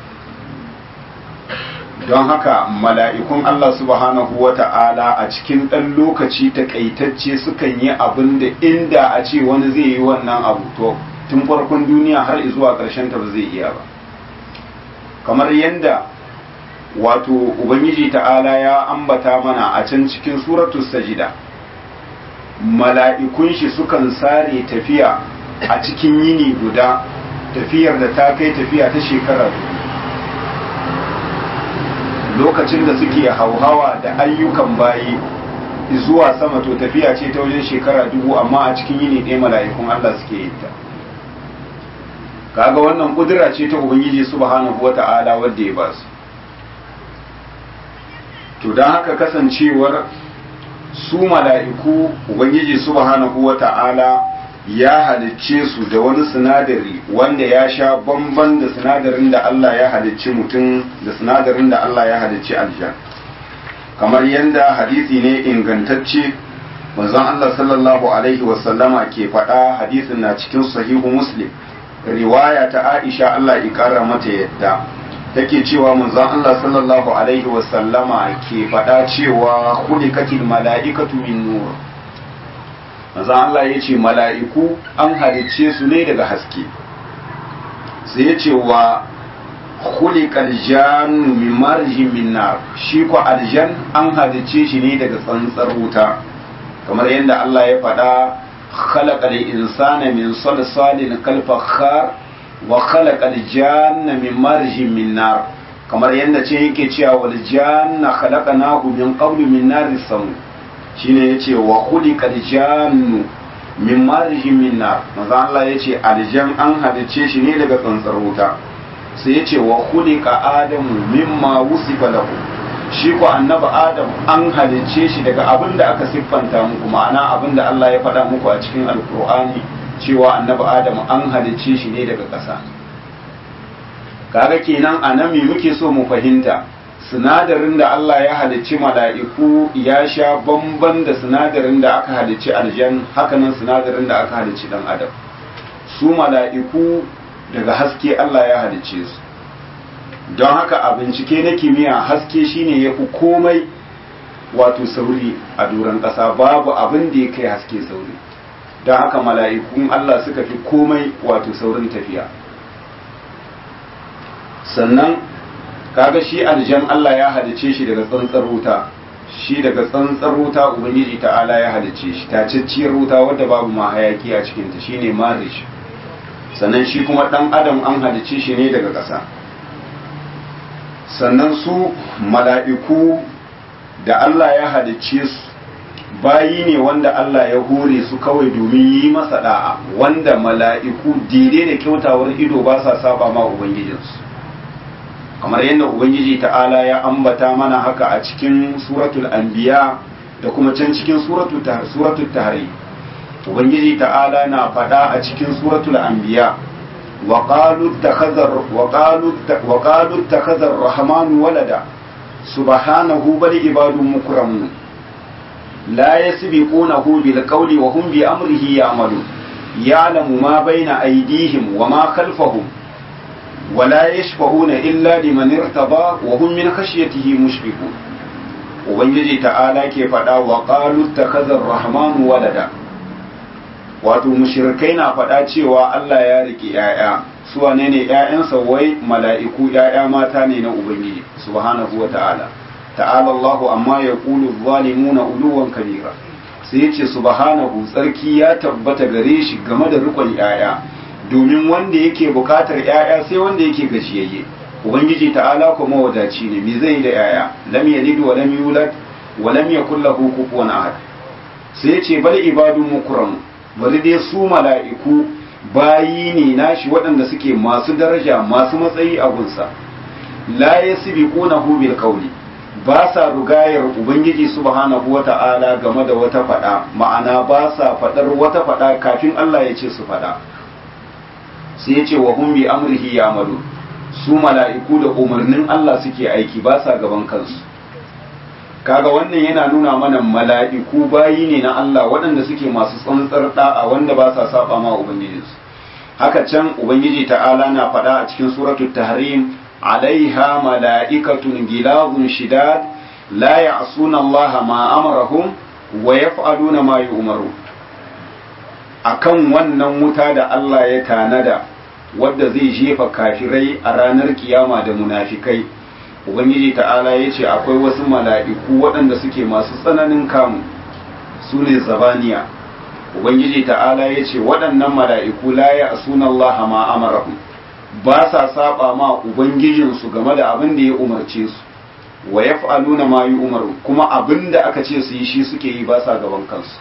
Speaker 1: don haka mala'ikun Allah subhanahu wa ta'ala a cikin ɗan lokaci takaitacce sukan yi abin da inda a ce wani zai yi wannan abu to tun farkon duniya har zuwa ƙarshen ta ba zai iya ba kamar yadda wato ubangiji ta'ala ya ambata mana a can cikin suratu sajida mala'ikun shi sukan sare tafiya a cikin yini guda tafiyar da ta kai tafiya ta shekara lokacin da suke hauhawa da ayyukan bayi zuwa sama to tafiya ce ta wajen shekara dubu amma a cikin yini ɗaya mala'ikun Allah suke yin ta kaga wannan kudura ce ta ubangiji subhanahu wata'ala wanda ya ba su to don haka kasancewar su mala'iku ubangiji subhanahu wata'ala ya halicce su da wani sinadari wanda ya sha bamban da sinadarin da Allah ya halicci mutum da sinadarin da Allah ya halicci aljan kamar yadda hadisi ne ingantacce manzon Allah sallallahu alaihi wasallama ke faɗa hadisin na cikin sahihu muslim riwaya ta Aisha Allah ya kara mata yadda take cewa manzon Allah sallallahu alaihi wasallama ke faɗa cewa khuliqatil mala'ikatu min nur manzon Allah ya ce mala'iku an halicce su ne daga haske sai ya ce wa khuliqal jannu min marjin min nar shi ko aljan an halicce shi ne daga tsantsar wuta kamar yadda Allah ya faɗa خلق الإنسان من صلصال كالفخار وخلق الجان من مرج من نار kamar yadda ce yake cewa wal janna khalaqnahu min qablu min nari samu shine yace wa khuliqal jannu min marjin min nar manzo Allah yace aljan an halice shi ne daga tsantsar wuta sai yace wa khuliqa adamu mimma wusifa lahu shi ko annabi adam an halicce shi daga abin da aka siffanta muku ma'ana abin da Allah ya faɗa muku a cikin alkur'ani cewa annabi adam an halicce shi ne daga ƙasa kaga kenan a nan me muke so mu fahimta sinadarin da Allah ya halicci mala'iku ya sha bamban da sinadarin da aka halicci aljan hakanan sinadarin da aka halicci dan adam su mala'iku daga haske Allah ya halicce su don haka a bincike na kimiyya haske shine ya fi komai wato sauri a doron ƙasa babu abin da ya kai haske sauri don haka mala'ikun Allah suka fi komai wato saurin tafiya sannan kaga shi aljan Allah ya halice shi daga tsantsar wuta shi daga tsantsar wuta ubangiji ta'ala ya halice shi tacacciyar wuta wadda babu ma hayaki a cikinta shine marish sannan shi kuma ɗan adam an halice shi ne daga ƙasa sannan su mala'iku da Allah ya halicce su bayi ne wanda Allah ya hore su kawai domin yi masa da'a wanda mala'iku dire da kyautawar ido ba sa saba ma Ubangijinsu kamar yadda Ubangiji ta'ala ya ambata mana haka a cikin suratul anbiya da kuma can cikin suratul tahari Ubangiji ta'ala na faɗa a cikin suratul anbiya وقالوا اتخذ وقالوا وقالوا اتخذ الرحمن ولدا سبحانه بل عباد مكرمون لا يسبقونه بالقول وهم بأمره يعملون يعلم ما بين أيديهم وما خلفهم ولا يشفعون إلا لمن ارتضى وهم من خشيته مشفقون وبنجي تعالى كيف وقالوا اتخذ الرحمن ولدا wato mushrikai na faɗa cewa Allah ya rike ‘ya'ya su wane ne ‘ya'yansa wai mala'iku ‘ya'ya mata ne na Ubangiji subhanahu wa ta'ala ta'ala Allahu amma ya ƙulu zalimuna uluwan kabira sai ya ce subhanahu tsarki ya tabbata gare shi game da rikon ‘ya'ya domin wanda yake buƙatar ‘ya'ya sai wanda yake gajiyayye Ubangiji ta'ala kuma wadaci ne me zai da ‘ya'ya lam yalid wa lam yulad wa lam yakul lahu kufuwan ahad sai ya ce bal ibadun mukramu bari dai su mala'iku bayi ne nashi waɗanda suke masu daraja masu matsayi a gunsa la ya sibi ƙuna bil kauli ba sa rugayar ubangiji subhanahu wa ta'ala game da wata faɗa ma'ana ba sa faɗar wata faɗa kafin Allah ya ce su faɗa sai ya ce wa hum bi amrihi ya'malu su mala'iku da umarnin Allah suke aiki ba sa gaban kansu kaga wannan yana nuna mana mala'iku bayi ne na Allah waɗanda suke masu tsantsar da'a wanda ba sa saba ma ubangijinsu haka can ubangiji ta'ala na faɗa a cikin suratul tahrim alaiha mala'ikatun gilazun shidad la ya'suna Allah ma amarahum wa yaf'aluna ma yu'maru akan wannan wuta da Allah ya tanada wadda zai jefa kafirai a ranar kiyama da munafikai ubangiji ta'ala ya ce akwai wasu mala'iku waɗanda suke masu tsananin kamu su ne zabaniya ubangiji ta'ala ya ce waɗannan mala'iku la ya asuna Allah ma amarahu ba sa saba ma ubangijinsu game da abin da ya umarce su wa yaf'aluna ma umaru kuma abin da aka ce su yi shi suke yi ba sa gaban kansu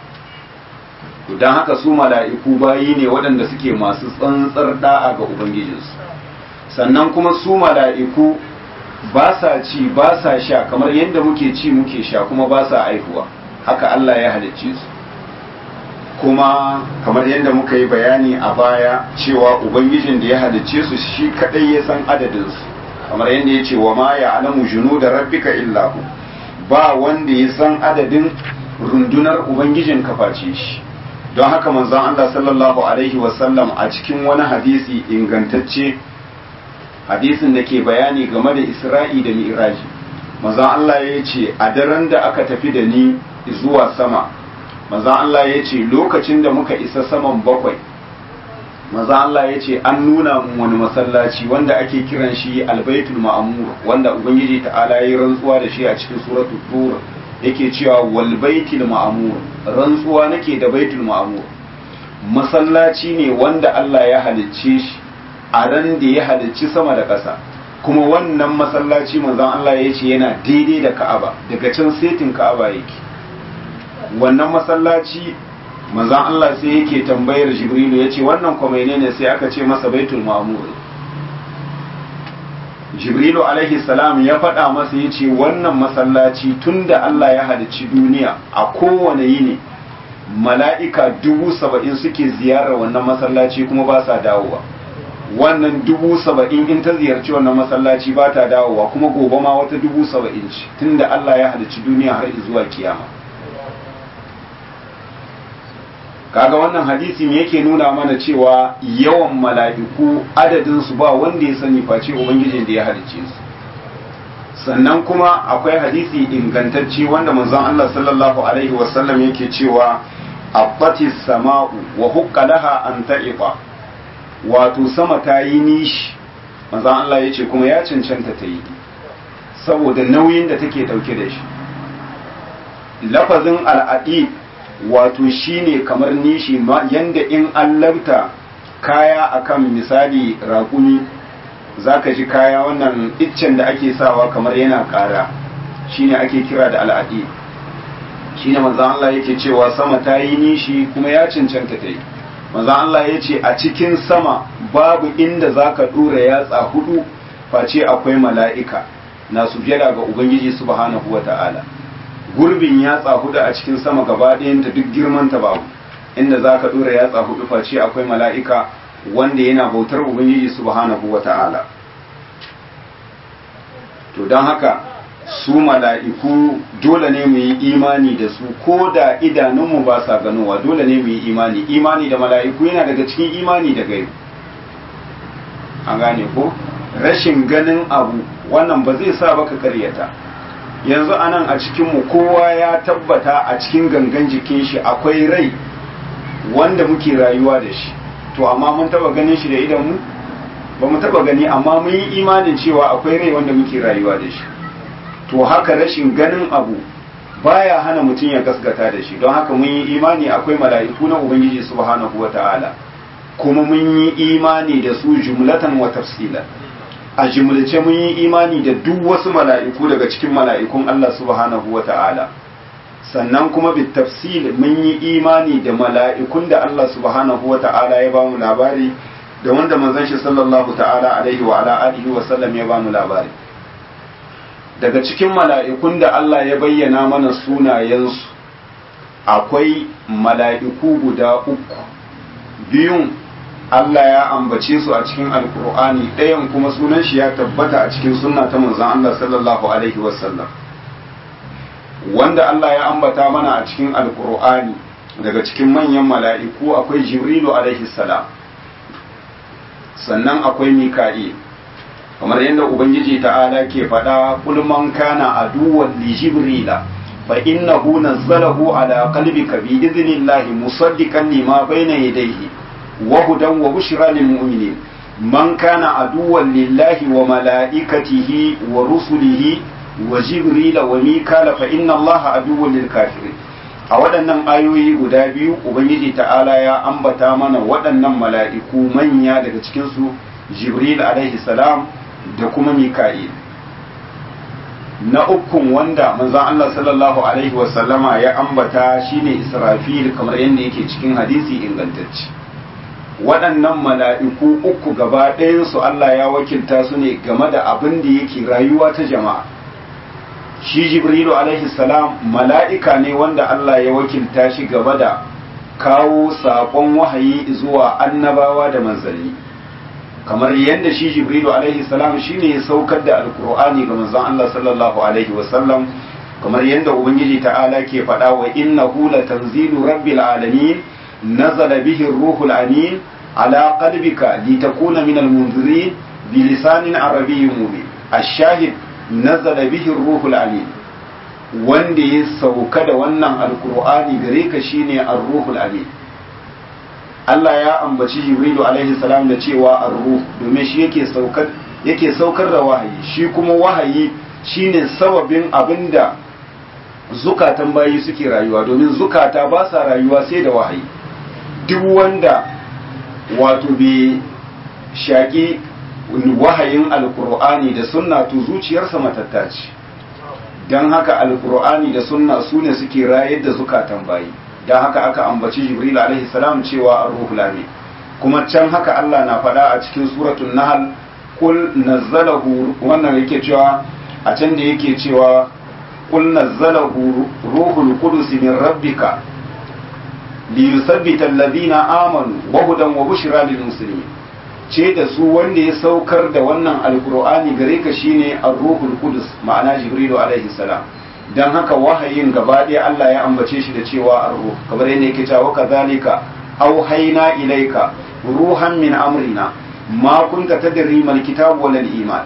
Speaker 1: don haka su mala'iku bayi ne waɗanda suke masu tsantsar da'a ga ubangijinsu sannan kuma su mala'iku ba sa ci ba sa sha kamar yadda muke ci muke sha kuma ba sa aihuwa haka Allah ya halicce su kuma kamar yadda muka yi bayani a baya cewa ubangijin da ya halicce su shi kadai ya san adadinsu kamar yadda ya ce wa ma ya alamu junu da rabbika illahu ba wanda ya san adadin rundunar ubangijin kaface shi don haka manzon Allah sallallahu alaihi wasallam a cikin wani hadisi ingantacce hadisin da ke bayani game da isra'i da mi'raji manzon Allah ya ce a daren da aka tafi da ni zuwa sama manzon Allah ya ce lokacin da muka isa saman bakwai manzon Allah ya ce an nuna mun wani masallaci wanda ake kiran shi albaitul ma'amur wanda ubangiji ta'ala ya yi rantsuwa da shi a cikin suratul tur yake cewa wal baitul ma'amur rantsuwa nake da baitul ma'amur masallaci ne wanda Allah ya halicce shi a ran da ya halicci sama da ƙasa kuma wannan masallaci manzon Allah ya ce yana daidai da Ka'aba daga can setin Ka'aba yake wannan masallaci manzon Allah sai yake tambayar Jibrilu ya ce wannan kuma ne sai aka ce masa baitul ma'mur Jibrilu alaihi salam ya faɗa masa ya ce wannan masallaci tunda Allah ya halicci duniya a kowane yini mala'ika dubu saba'in suke ziyarar wannan masallaci kuma ba sa dawowa wannan dubu saba'in in ta ziyarci wannan masallaci ba ta dawowa kuma gobe ma wata dubu saba'in ce tunda Allah ya halicci duniya har zuwa kiyama kaga wannan hadisi ne yake nuna mana cewa yawan mala'iku adadin su ba wanda ya sani face ubangijin da ya halicce su sannan kuma akwai hadisi ingantacce wanda manzon Allah sallallahu alaihi wasallam yake cewa abbati sama'u wa hukka laha an ta'iqa wato sama ta yi nishi manzon Allah yace kuma ya cancanta ta yi saboda nauyin da take dauke da shi lafazin al'adi wato shine kamar nishi yanda in an labta kaya akan misali raƙumi zaka ji kaya wannan iccen da ake sawa kamar yana ƙara shine ake kira da al'adi shine manzo Allah yake cewa sama ta yi nishi kuma ya cancanta ta yi manzo Allah ya ce a cikin sama babu inda zaka dora yatsa hudu face akwai mala'ika na sujada ga ubangiji subhanahu wata'ala gurbin yatsa hudu a cikin sama gaba ɗayanta duk girman ta babu inda zaka dora yatsa hudu face akwai mala'ika wanda yana bautar ubangiji subhanahu wata'ala to don haka su mala'iku dole ne mu yi imani da su ko da idanunmu ba sa ganowa dole ne mu yi imani imani da mala'iku yana daga cikin imani da gaibu an gane ko rashin ganin abu wannan ba zai sa baka karyata yanzu anan a cikinmu kowa ya tabbata a cikin gangan jikin shi akwai rai wanda muke rayuwa da shi to amma mun taba ganin shi da idanmu ba mu taba gani amma mun yi imanin cewa akwai rai wanda muke rayuwa da shi to haka rashin ganin abu baya hana mutum ya gaskata da shi don haka mun yi imani akwai mala'iku na ubangiji subhanahu wata'ala kuma mun yi imani da su jumlatan wa tafsila a jumlace mun yi imani da duk wasu mala'iku daga cikin mala'ikun Allah subhanahu wata'ala sannan kuma bi tafsil mun yi imani da mala'ikun da Allah subhanahu wata'ala ya bamu labari da wanda manzon shi sallallahu ta'ala alaihi wa ala alihi wa sallam ya bamu labari daga cikin mala'ikun da Allah ya bayyana mana sunayensu akwai mala'iku guda uku biyun Allah ya ambace su a cikin alkur'ani ɗayan kuma sunan shi ya tabbata a cikin sunna ta manzon Allah sallallahu alaihi wasallam wanda Allah ya ambata mana a cikin alkur'ani daga cikin manyan mala'iku akwai jibrilu alaihi salam sannan akwai mika'il kamar yadda ubangiji ta'ala ke faɗa kul man kana aduwwan li jibrila fa innahu nazzalahu ala qalbika bi idhnillahi musaddiqan lima bayna yadayhi wa hudan wa bushra lil mu'minin man kana aduwwan lillahi wa malaikatihi wa rusulihi wa jibrila wa mikala fa inna allaha aduwwan lil kafirin a waɗannan ayoyi guda biyu ubangiji ta'ala ya ambata mana waɗannan mala'iku manya daga cikinsu jibril alaihi salam da kuma mika'il na ukun wanda manzon Allah sallallahu alaihi wasallama ya ambata shine israfil kamar yadda yake cikin hadisi ingantacce waɗannan mala'iku uku gaba ɗayansu Allah ya wakilta su ne game da abin da yake rayuwa ta jama'a shi jibrilu alaihi salam mala'ika ne wanda Allah ya wakilta shi gaba da kawo saƙon wahayi zuwa annabawa da manzanni kamar yadda shi jibrilu alaihi salam shine ya saukar da alkur'ani ga manzon Allah sallallahu alaihi wasallam kamar yadda ubangiji ta'ala ke faɗa wa innahu latanzilu rabbil alamin nazala bihi ruhul amin ala qalbika litakuna minal munzirin bilisanin arabiyyin mubin ash-shahid nazala bihi ruhul amin wanda ya sauka da wannan alkur'ani gare ka shine ar-ruhul amin Allah ya ambaci Jibrilu alaihi salam da cewa ar-ruh domin shi yake saukar yake saukar da wahayi shi kuma wahayi shine sababin abinda zukatan bayi suke rayuwa domin zukata ba sa rayuwa sai da wahayi duk wanda wato bai shaki wahayin alkur'ani da sunna to zuciyarsa matatta ce don haka alkur'ani da sunna su ne suke rayar da zukatan bayi don haka aka ambaci jibril alaihi salam cewa ar-ruhul amin kuma can haka Allah na faɗa a cikin suratul nahl kul nazzalahu wannan yake cewa a can da yake cewa kul nazzalahu ruhul qudus min rabbika liyuthabbita alladhina amanu wa hudan wa bushra lil muslimin ce da su wanda ya saukar da wannan alkur'ani gare ka shine ar-ruhul qudus ma'ana jibrilu alaihi salam dan haka wahayin gaba ɗaya Allah ya ambace shi da cewa ar-ruh kamar yadda yake cewa kadhalika auhayna ilayka ruhan min amrina ma kunta tadri mal kitab wal iman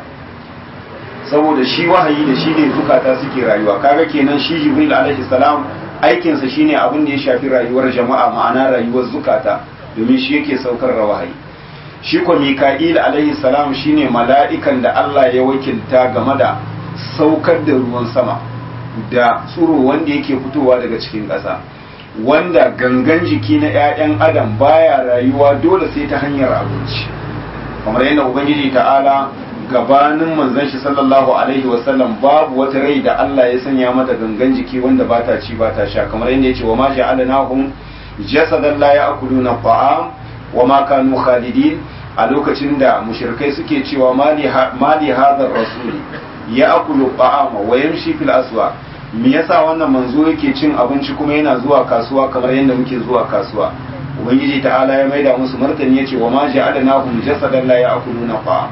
Speaker 1: saboda shi wahayi da shi ne zukata suke rayuwa kaga kenan shi jibril alaihi salam aikinsa shine abin da ya shafi rayuwar jama'a ma'ana rayuwar zukata domin shi yake saukar da wahayi shi ko mika'il alaihi salam shine mala'ikan da Allah ya wakilta game da saukar da ruwan sama da tsuro wanda yake fitowa daga cikin ƙasa wanda gangan jiki na 'ya'yan adam baya rayuwa dole sai ta hanyar abinci kamar yadda ubangiji ta'ala gabanin manzon shi sallallahu alaihi wasallam babu wata rai da Allah ya sanya mata gangan jiki wanda ba ta ci ba ta sha kamar yadda ya ce wa ma ja'alnahum jasadan la ya'kuluna ta'am wa ma kanu khalidin a lokacin da mushrikai suke cewa mali hadar rasuli ya akulu ta'ama wa yamshi fil aswa me yasa wannan manzo yake cin abinci kuma yana zuwa kasuwa kamar yadda muke zuwa kasuwa ubangiji ta'ala ya maida musu martani yace wa ma ja'alnahum jasadan la ya'kuluna ta'am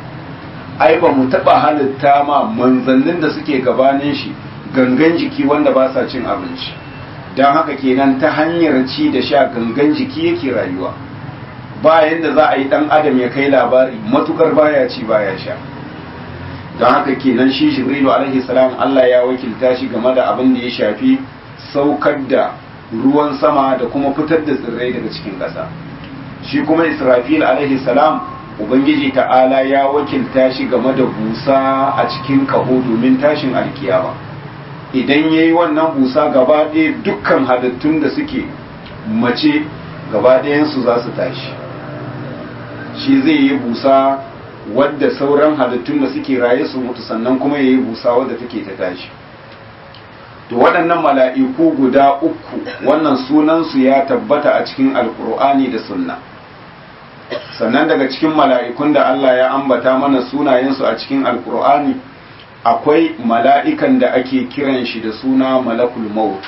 Speaker 1: ai ba mu taba halitta ma manzannin da suke gabanin shi gangan jiki wanda ba sa cin abinci don haka kenan ta hanyar ci da sha gangan jiki yake rayuwa ba yadda za a yi dan adam ya kai labari matukar baya ci baya sha don haka kenan shi jibrilu alaihi salam Allah ya wakilta shi game da abin da ya shafi saukar da ruwan sama da kuma fitar da tsirrai daga cikin ƙasa shi kuma israfil alaihi salam ubangiji ta'ala ya wakilta shi game da busa a cikin kaho domin tashin alkiyama idan ya yi wannan busa gaba ɗaya dukkan halittun da suke mace gaba ɗayansu za su tashi shi zai yi busa wadda sauran halittun da suke raye su mutu sannan kuma ya yi busa wadda take ta tashi to waɗannan mala'iku guda uku wannan sunansu ya tabbata a cikin alkur'ani da sunna sannan daga cikin mala'ikun da Allah ya ambata mana sunayensu a cikin alkur'ani akwai mala'ikan da ake kiran shi da suna malakul maut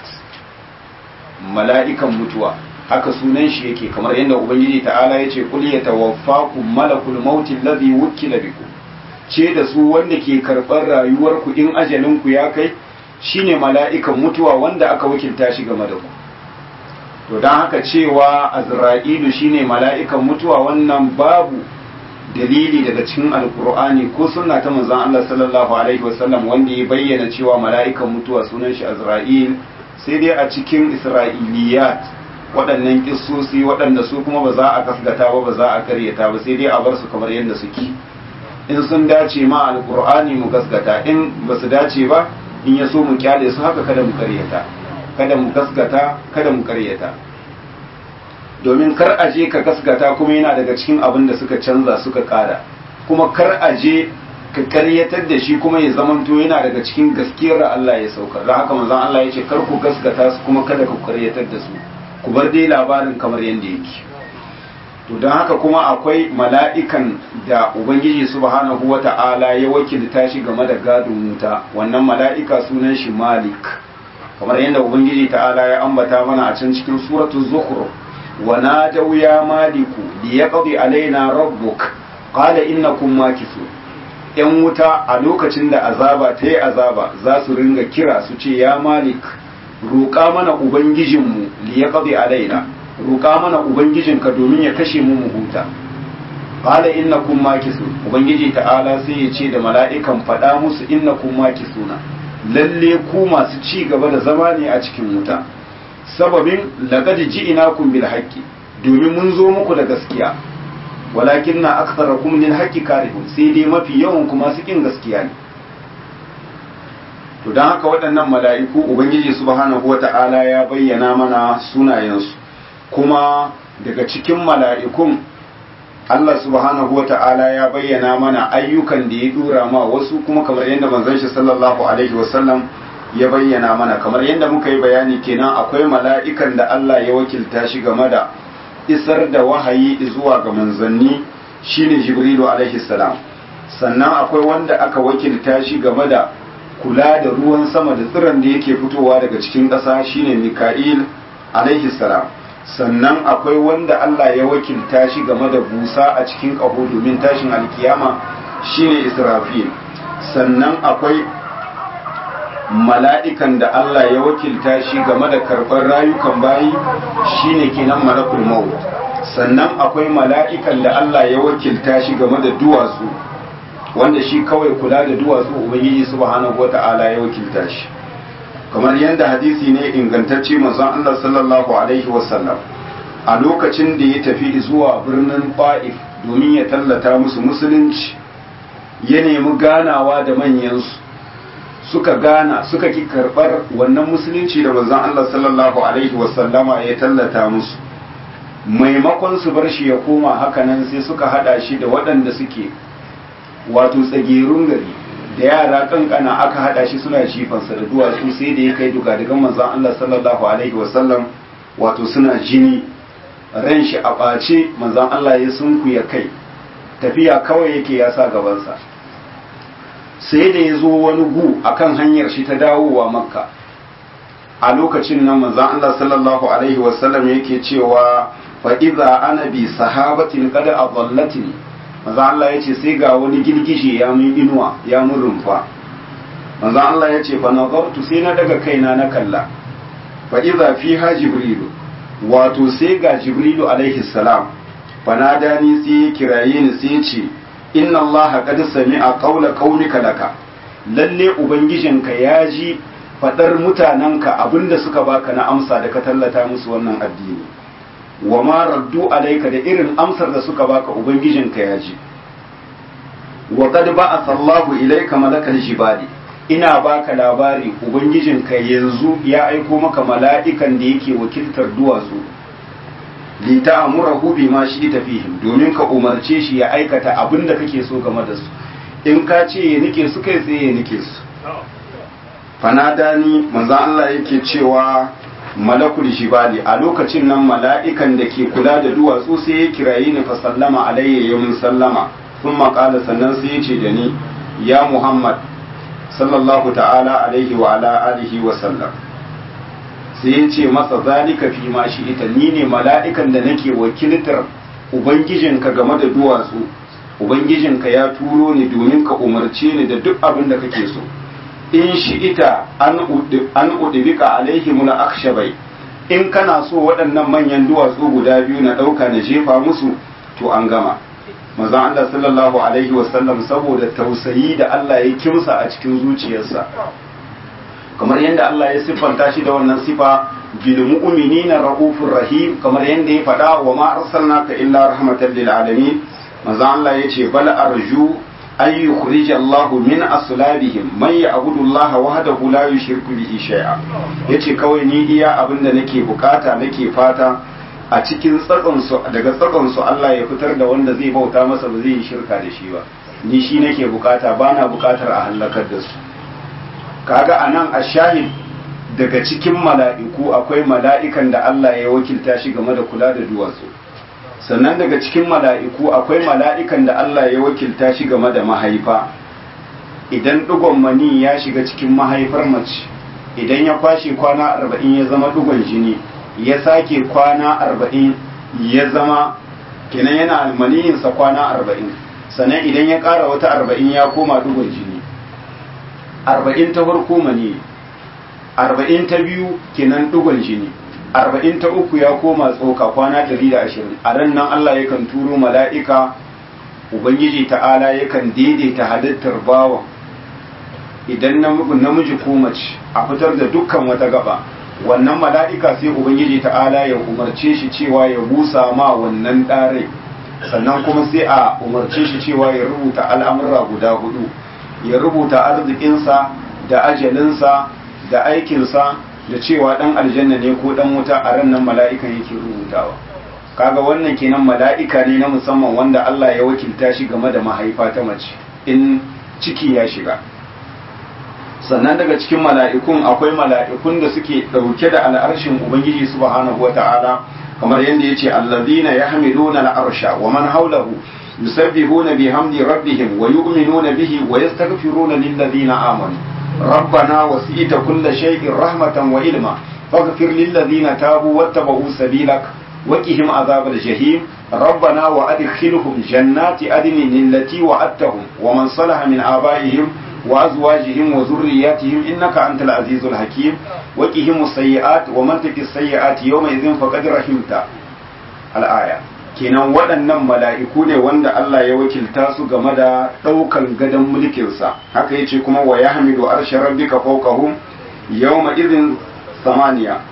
Speaker 1: mala'ikan mutuwa haka sunan shi yake kamar yadda ubangiji ta'ala ya ce kul ya tawaffaku malakul mautin ladhi wukila bikum ce da su wanda ke karɓar rayuwarku in ajalinku ya kai shine mala'ikan mutuwa wanda aka wakilta shi game da ku to don haka cewa azra'ilu shine mala'ikan mutuwa wannan babu dalili daga cikin alkur'ani ko sunna ta manzon Allah sallallahu alaihi wasallam wanda ya bayyana cewa mala'ikan mutuwa sunan shi azra'il sai dai a cikin isra'iliyat waɗannan kissosi waɗanda su kuma ba za a kasgata ba ba za a karyata ba sai dai a bar su kamar yadda suke in sun dace ma alkur'ani mu gasgata in ba su dace ba in ya so mu kyale su haka kada mu karyata kada mu gasgata kada mu karyata domin kar a je ka gasgata kuma yana daga cikin abin da suka canza suka kara kuma kar a je ka karyatar da shi kuma ya zamanto yana daga cikin gaskiyar da Allah ya saukar da haka manzon Allah ya ce kar ku gasgata su kuma kada ku karyatar da su ku bar dai labarin kamar yadda yake to to don haka kuma akwai mala'ikan da ubangiji subhanahu wata'ala ya wakilta shi game da gadon wuta wannan mala'ika sunan shi malik kamar yadda ubangiji ta'ala ya ambata mana a can cikin suratul zukhruf wa nadaw ya maliku liyaqdi alaina rabbuk qala innakum makithun yan wuta a lokacin da azaba ta yi azaba za su ringa kira su ce ya malik roƙa mana ubangijinmu liyaqdi alaina roƙa mana ubangijinka domin ya kashe mu mu huta qala innakum makithun ubangiji ta'ala sai ya ce da mala'ikan faɗa musu innakum makithuna lalle ku masu ci gaba da zama ne a cikin wuta sababin laqad ji'nakum bil haqqi domin mun zo muku da gaskiya walakinna aktharakum lil haqqi karihun sai dai mafi yawan kuma su kin gaskiya ne to dan haka waɗannan mala'iku ubangiji subhanahu wata'ala ya bayyana mana sunayensu kuma daga cikin mala'ikun Allah subhanahu wa ta'ala ya bayyana mana ayyukan da ya dura ma wasu kuma kamar yadda manzon shi sallallahu alaihi wasallam ya bayyana mana kamar yadda muka yi bayani kenan akwai mala'ikan da Allah ya wakilta shi game da isar da wahayi zuwa ga manzanni shine Jibrilu alaihi salam sannan akwai wanda aka wakilta shi game da kula da ruwan sama da tsiron da yake fitowa daga cikin ƙasa shine Mika'il alaihi salam sannan akwai wanda Allah ya wakilta shi game da busa a cikin ƙaho domin tashin alkiyama shine Israfil sannan akwai mala'ikan da Allah ya wakilta shi game da karɓar rayukan bayi shine kenan malakul maut sannan akwai mala'ikan da Allah ya wakilta shi game da duwatsu wanda shi kawai kula da duwatsu ubangiji subhanahu wata'ala ya wakilta shi kamar yadda hadisi ne ingantacce manzon Allah sallallahu alaihi wasallam a lokacin da ya tafi zuwa birnin Fa'if domin ya tallata musu musulunci ya nemi ganawa da manyansu suka gana suka ki karɓar wannan musulunci da manzon Allah sallallahu alaihi wasallama ya tallata musu maimakon su bar shi ya koma hakanan sai suka hada shi da waɗanda suke wato tsagerun gari da yara kankana aka hada shi suna jifansa da duwatsu sai da ya kai dugadugan manzon Allah sallallahu alaihi wasallam wato suna jini ran shi a ɓace manzon Allah ya sunkuya kai tafiya kawai yake ya sa gabansa sai da ya zo wani gu akan hanyar shi ta dawowa makka a lokacin nan manzon Allah sallallahu alaihi wasallam yake cewa fa idza ana bi sahabatin qad adallatni manzon Allah yace sai ga wani girgije ya mun inuwa ya mun rumfa manzon Allah yace fa nazartu sai na daga kaina na kalla fa idza fiha jibrilu wato sai ga jibrilu alaihi salam fa nadani sai ya kiraye ni sai ya ce inna allaha qad sami'a qawla qaumika laka lalle ubangijinka ya ji fadar mutanenka abinda suka baka na amsa da ka tallata musu wannan addini wa ma raddu alayka da irin amsar da suka baka ubangijinka ya ji wa qad ba'atha allahu ilayka malakal jibali ina baka labari ubangijinka yanzu ya aiko maka mala'ikan da yake wakiltar duwatsu li ta'murahu bima shi'ta fihim domin ka umarce shi ya aikata abin da kake so game da su in ka ce ya nike su kai tsaye ya nike su fanadani manzo Allah yake cewa malakul jibali a lokacin nan mala'ikan da ke kula da duwatsu sai ya kirayi ni fa sallama alayya ya mun sallama sun maƙala sannan sai ya ce da ni ya muhammad sallallahu ta'ala alaihi wa ala alihi wa sallam sai ya ce masa zalika fi ma shi ita ni ne mala'ikan da nake wakiltar ubangijinka game da duwatsu ubangijinka ya turo ni domin ka umarce ni da duk abin da kake so in shi ita an udibika alaihi muna akshabai in kana so waɗannan manyan duwatsu guda biyu na ɗauka na jefa musu to an gama mazan Allah sallallahu alaihi wasallam saboda tausayi da Allah ya kimsa a cikin zuciyarsa kamar yadda Allah ya siffanta shi da wannan sifa bil mu'minina raufur rahim kamar yadda ya faɗa wa ma arsalnaka illa rahmatan lil alamin manzo Allah yace bal arju ay yukhrij Allah min aslabihim man ya'budu Allah wahdahu la yushriku bihi shay'a yace kawai ni iya abinda nake bukata nake fata a cikin tsakon su daga tsakon su Allah ya fitar da wanda zai bauta masa ba zai yi shirka da shi ba ni shi nake bukata bana bukatar a halakar da su kaga anan a shahid daga cikin mala'iku akwai mala'ikan da Allah ya wakilta shi game da kula da duwatsu sannan daga cikin mala'iku akwai mala'ikan da Allah ya wakilta shi game da mahaifa idan ɗigon mani ya shiga cikin mahaifar mace idan ya kwashe kwana arba'in ya zama ɗigon jini ya sake kwana arba'in ya zama kenan yana almaniyinsa kwana arba'in sannan idan ya ƙara wata arba'in ya koma ɗigon jini arba'in ta farko mani arba'in ta biyu kenan ɗigon jini arba'in ta uku ya koma tsoka kwana ɗari da ashirin a ran nan Allah yakan turo mala'ika Ubangiji ta'ala yakan daidaita halittar bawa idan namiji ko mace a fitar da dukkan wata gaba wannan mala'ika sai Ubangiji ta'ala ya umarce shi cewa ya busa ma wannan ɗare sannan kuma sai a umarce shi cewa ya rubuta al'amura guda hudu ya rubuta arzikinsa da ajalinsa da aikinsa da cewa dan aljanna ne ko dan wuta a ran nan mala'ikan yake rubutawa kaga wannan kenan mala'ika ne na musamman wanda Allah ya wakilta shi game da mahaifa ta mace in ciki ya shiga sannan daga cikin mala'ikun akwai mala'ikun da suke dauke da al'arshin ubangiji subhanahu wata'ala kamar yadda yace allazina yahmiluna al'arsha wa man hawlahu yusabbihuna bihamdi rabbihim wa yu'minuna bihi wa yastaghfiruna lil ladina amanu ربنا وسئت كل شيء رحمة وعلما فاغفر للذين تابوا واتبعوا سبيلك وقهم عذاب الجحيم ربنا وأدخلهم جنات عدن التي وعدتهم ومن صلح من آبائهم وأزواجهم وذرياتهم إنك أنت العزيز الحكيم وقهم السيئات ومن تك السيئات يومئذ فقد رحمت الآية kenan waɗannan mala'iku ne wanda Allah ya wakilta su game da ɗaukan gadon mulkinsa haka yace kuma wa ya hamidu arshe rabbika fawqahum yawma idhin samaniya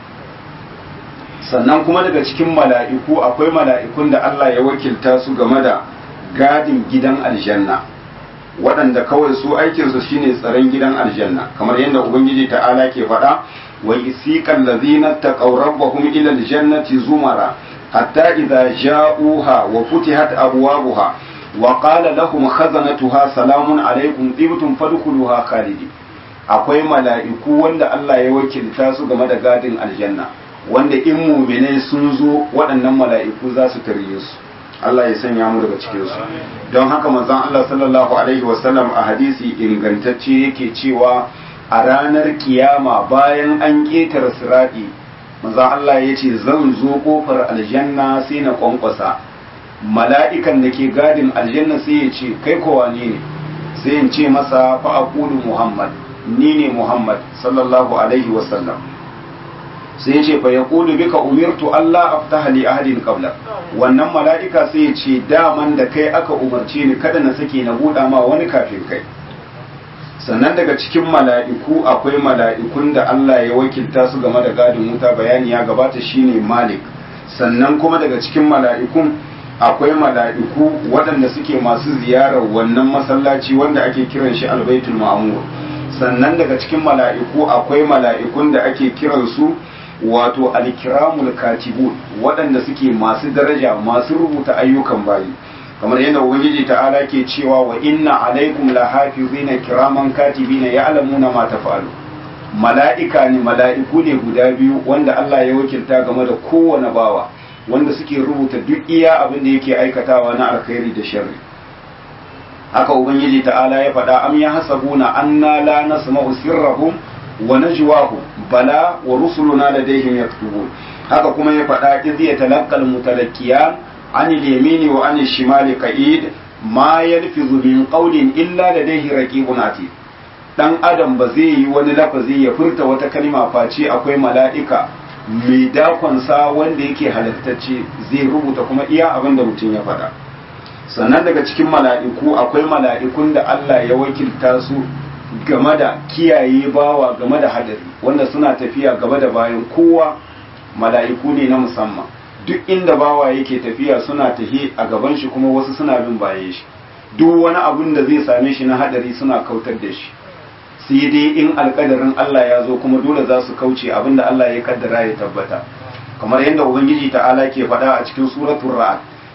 Speaker 1: sannan kuma daga cikin mala'iku akwai mala'ikun da Allah ya wakilta su game da gadin gidan aljanna waɗanda kawai su aikinsu shine tsaron gidan aljanna kamar yadda ubangiji ta'ala ke faɗa wa isiqal ladzina taqaw rabbahum ila aljannati zumara حتى إذا جاءوها وفتحت أبوابها وقال لهم خزنتها سلام عليكم طبتم فادخلوها خالدين akwai mala'iku wanda Allah ya wakilta su game da gadin aljanna wanda in muminai sun zo waɗannan mala'iku za su tarye su Allah ya sanya mu daga cikin su don haka manzon Allah sallallahu alaihi wasallam a hadisi ingantacce yake cewa a ranar kiyama bayan an ƙetare sirati manzon Allah ya ce zan zo kofar aljanna sai na kwankwasa mala'ikan da ke gadin aljanna sai ya ce kai kowa ne ne sai in ce masa fa aqulu muhammad ni ne muhammad sallallahu alaihi wasallam sai ya ce fa yaqulu bika umirtu Allah aftaha li ahadin qabla wannan mala'ika sai ya ce daman da kai aka umarce ni kada na sake na buɗa ma wani kafin kai sannan daga cikin mala'iku akwai mala'ikun da Allah ya wakilta su game da gadin wuta bayani ya gabata shine Malik sannan kuma daga cikin mala'ikun akwai mala'iku waɗanda suke masu ziyarar wannan masallaci wanda ake kiran shi albaitul ma'mur sannan daga cikin mala'iku akwai mala'ikun da ake kiran su wato alkiramul katibun waɗanda suke masu daraja masu rubuta ayyukan bayi kamar yadda ubangiji ta'ala ke cewa wa inna alaikum lahafizina kiraman katibina ya'lamuna ma taf'alu mala'ika ne mala'iku ne guda biyu wanda Allah ya wakilta game da kowane bawa wanda suke rubuta duk iya abin da yake aikatawa na alkhairi da sharri haka ubangiji ta'ala ya faɗa am ya hasabuna anna la nasma'u sirrahum wa najwahum bala wa rusuluna ladayhim yaktubun haka kuma ya faɗa idh yatalaqqal mutalaqqiyan عن اليمين وعن الشمال قعيد ما يلفظ من قول إلا لديه رقيب عتيد dan adam ba zai yi wani lafazi ya furta wata kalma face akwai mala'ika mai dakonsa wanda yake halittacce zai rubuta kuma iya abin da mutum ya faɗa sannan daga cikin mala'iku akwai mala'ikun da Allah ya wakilta su game da kiyaye bawa game da hadari wanda suna tafiya gaba da bayan kowa mala'iku ne na musamman duk inda bawa yake tafiya suna tahi a gaban shi kuma wasu suna bin baye shi duk wani abun da zai same shi na hadari suna kautar da shi sai dai in alkadarin Allah ya zo kuma dole za su kauce abin da Allah ya kaddara ya tabbata kamar yadda ubangiji ta'ala ke faɗa a cikin suratul ra'd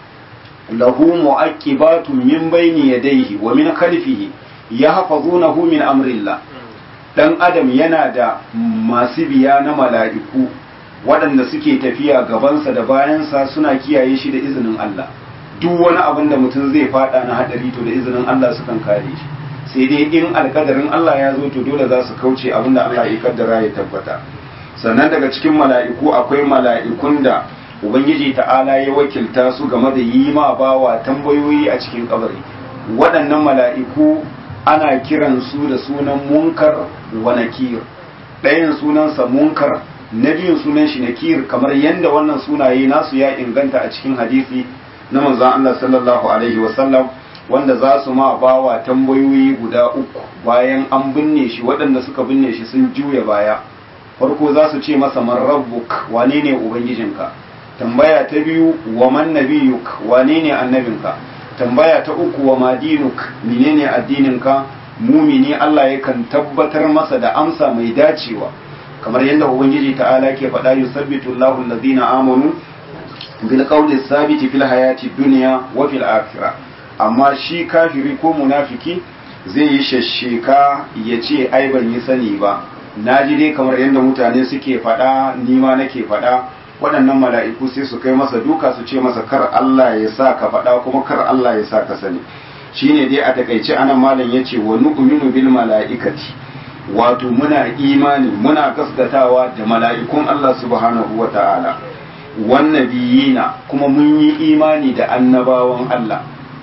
Speaker 1: lahu mu'aqibatun min bayni yadayhi wa min khalfihi yahfazunahu min amrillah dan adam yana da masu biya na mala'iku waɗanda suke tafiya gabansa da bayansa suna kiyaye shi da izinin Allah duk wani abin da mutum zai fada na hadari to da izinin Allah sukan kare shi sai dai in alkadarin Allah ya zo to dole za su kauce abin da Allah ya kaddara ya tabbata sannan daga cikin mala'iku akwai mala'ikun da ubangiji ta'ala ya wakilta su game da yi ma bawa tambayoyi a cikin kabari waɗannan mala'iku ana kiran su da sunan munkar wa nakir ɗayan sunansa munkar na biyun sunan shi nakir kamar yadda wannan sunaye nasu ya inganta a cikin hadisi na manzon Allah sallallahu alaihi wasallam wanda za su ma bawa tambayoyi guda uku bayan an binne shi waɗanda suka binne shi sun juya baya farko za su ce masa man rabbuk wane ne ubangijinka tambaya ta biyu wa man nabiyuk wane ne annabinka tambaya ta uku wa madinuk menene addininka mumini Allah yakan tabbatar masa da amsa mai dacewa kamar yadda ubangiji ta'ala ke faɗa yusabbitu Allahu allazina amanu bil qawli sabiti fil hayati dunya wa fil akhirah amma shi kafiri ko munafiki zai yi shashsheka ya ce ai ban yi sani ba na ji dai kamar yadda mutane suke faɗa nima nake faɗa waɗannan mala'iku sai su kai masa duka su ce masa kar Allah ya sa ka faɗa kuma kar Allah ya sa ka sani shine dai a takaice anan malam yace wa nu'minu bil mala'ikati wato muna imani muna gaskatawa da mala'ikun Allah subhanahu wa ta'ala wan nabiyina kuma mun yi imani da annabawan Allah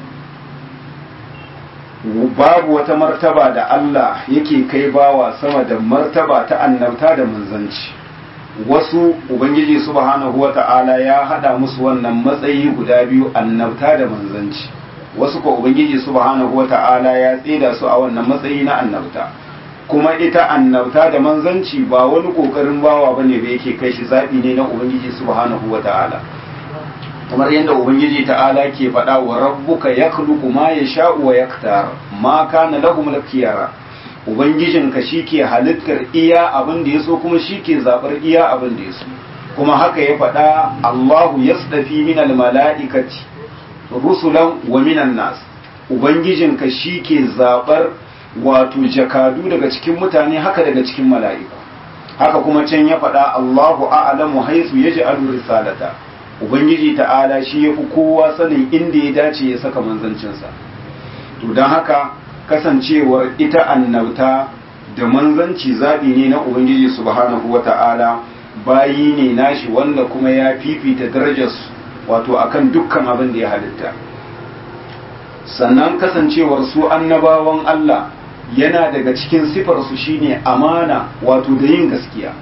Speaker 1: babu wata martaba da Allah yake kai bawa sama da martaba ta annabta da manzanci wasu ubangiji subhanahu wata'ala ya hada musu wannan matsayi guda biyu annabta da manzanci wasu ko ubangiji subhanahu wata'ala ya tsida su a wannan matsayi na annabta kuma ita annabta da manzanci ba wani kokarin bawa bane da yake kai shi zabi ne na ubangiji subhanahu wata'ala kamar yadda ubangiji ta'ala ke faɗa wa rabbuka yakhluqu ma yasha'u wa yaktar ma kana lahum al-khiyara ubangijinka shike halittar iya abin da yaso kuma shike zabar iya abin da yaso kuma haka ya faɗa Allahu yasdafi min al-mala'ikati rusulan wa minan nas ubangijinka shike zabar wato jakadu daga cikin mutane haka daga cikin mala'iku haka kuma can ya faɗa Allahu a'lamu haythu yaj'alu risalata ubangiji ta'ala shi ya fi kowa sanin inda ya dace ya saka manzancinsa to don haka kasancewar ita annauta da manzanci zaɓi ne na ubangiji subhanahu wa ta'ala bayi ne nashi wanda kuma ya fifita darajarsu wato akan dukkan abin da ya halitta sannan kasancewar su annabawan Allah yana daga cikin sifarsu shine amana wato da yin gaskiya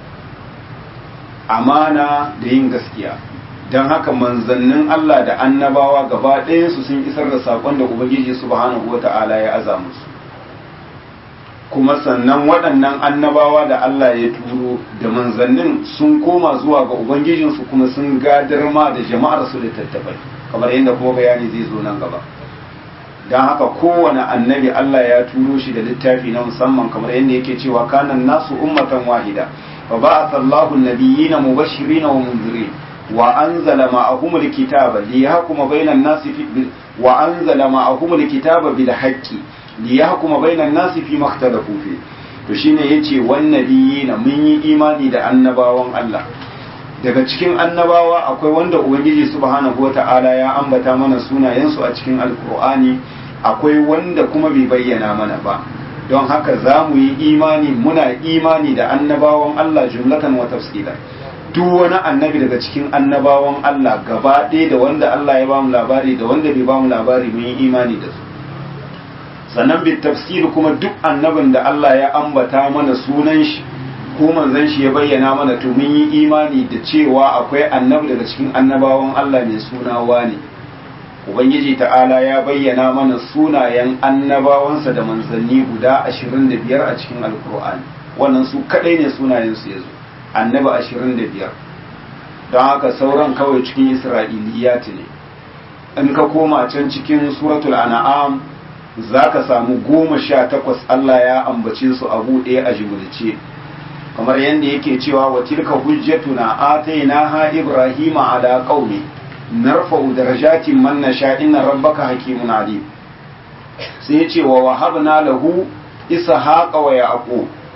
Speaker 1: amana da yin gaskiya don haka manzannin Allah da annabawa gaba ɗayansu sun isar da saƙon da Ubangiji subhanahu wa ta'ala ya aza musu kuma sannan waɗannan annabawa da Allah ya turo da manzannin sun koma zuwa ga Ubangijinsu kuma sun gadar ma da jama'ar su littattafai kamar yadda kuma bayani zai zo nan gaba don haka kowane annabi Allah ya turo shi da littafi na musamman kamar yadda yake cewa kanan nasu ummatan wahida fa ba'atha Allahu an-nabiyyina mubashirin wa munzirin وأنزل معهم الكتاب ليحكم بين الناس في وأنزل معهم الكتاب بالحق ليحكم بين الناس فيما اختلفوا فيه to shine yace wannabiyina mun yi imani da annabawan Allah daga cikin annabawa akwai wanda ubangiji subhanahu wata'ala ya ambata mana sunayensu a cikin alkur'ani akwai wanda kuma bai bayyana mana ba don haka za mu yi imani muna imani da annabawan Allah jumlatan wa tafsilan duk wani annabi daga cikin annabawan Allah gaba ɗaya da wanda Allah ya bamu labari da wanda bai bamu labari mun yi imani da su sannan bi tafsir kuma duk annabin da Allah ya ambata mana sunan shi ko manzon shi ya bayyana mana to mun yi imani da cewa akwai annabi daga cikin annabawan Allah mai suna wani ubangiji ta'ala ya bayyana mana sunayen annabawansa da manzanni guda 25 a cikin alkur'ani wannan su kadai ne sunayen su yazo annabi ashirin da biyar don haka sauran kawai cikin isra'iliyat ne in ka koma can cikin suratul an'am za ka samu goma sha takwas Allah ya ambace su abu ɗaya a jimulce kamar yadda yake cewa wa tilka hujjatuna atainaha ibrahima ala qaumi narfa'u darajatin man nasha inna rabbaka hakimun alim sai ya ce wa wahabna lahu ishaqa wa yaqub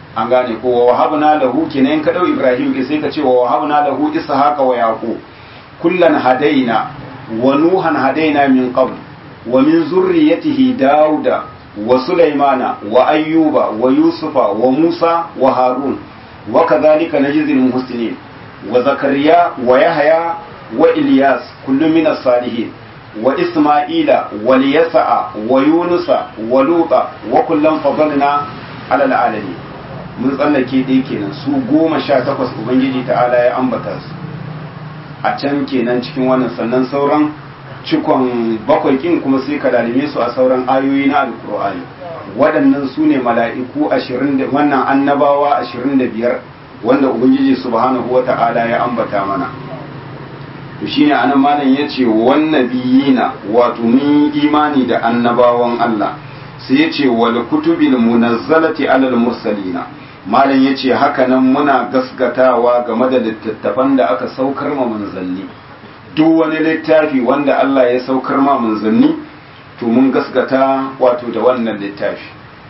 Speaker 1: an gane ko wa wahabna lahu kenan ka dau ibrahim ke sai ka ce wa wahabna lahu ishaqa wa yaqub kullan hadaina wa nuhan hadaina min qabl wa min zurriyyatihi dauda wa sulaimana wa ayyuba wa yusufa wa musa wa harun wa kadhalika najzil muhsinin wa zakariya wa yahya wa ilyas kullun min as-salihin wa isma'ila wa liyasa'a wa yunusa wa luta wa kullan fadalna ala al-alamin mun tsallake dai kenan su goma sha takwas ubangiji ta'ala ya ambata su a can kenan cikin wannan sannan sauran cikon bakwai kin kuma sai ka dalime su a sauran ayoyi na alkur'ani waɗannan su ne mala'iku ashirin da wannan annabawa ashirin da biyar wanda ubangiji subhanahu wa ta'ala ya ambata mana to shine anan malam yace wannan biyina wato mun imani da annabawan Allah sai yace wal kutubil munazzalati alal mursalina malam yace haka nan muna gaskatawa game da littattafan da aka saukar ma manzanni duk wani littafi wanda Allah ya saukar ma manzanni to mun gaskata wato da wannan littafi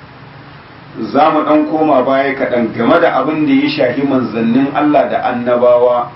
Speaker 1: za mu ɗan koma baya kaɗan game da abin da ya shafi manzannin Allah da annabawa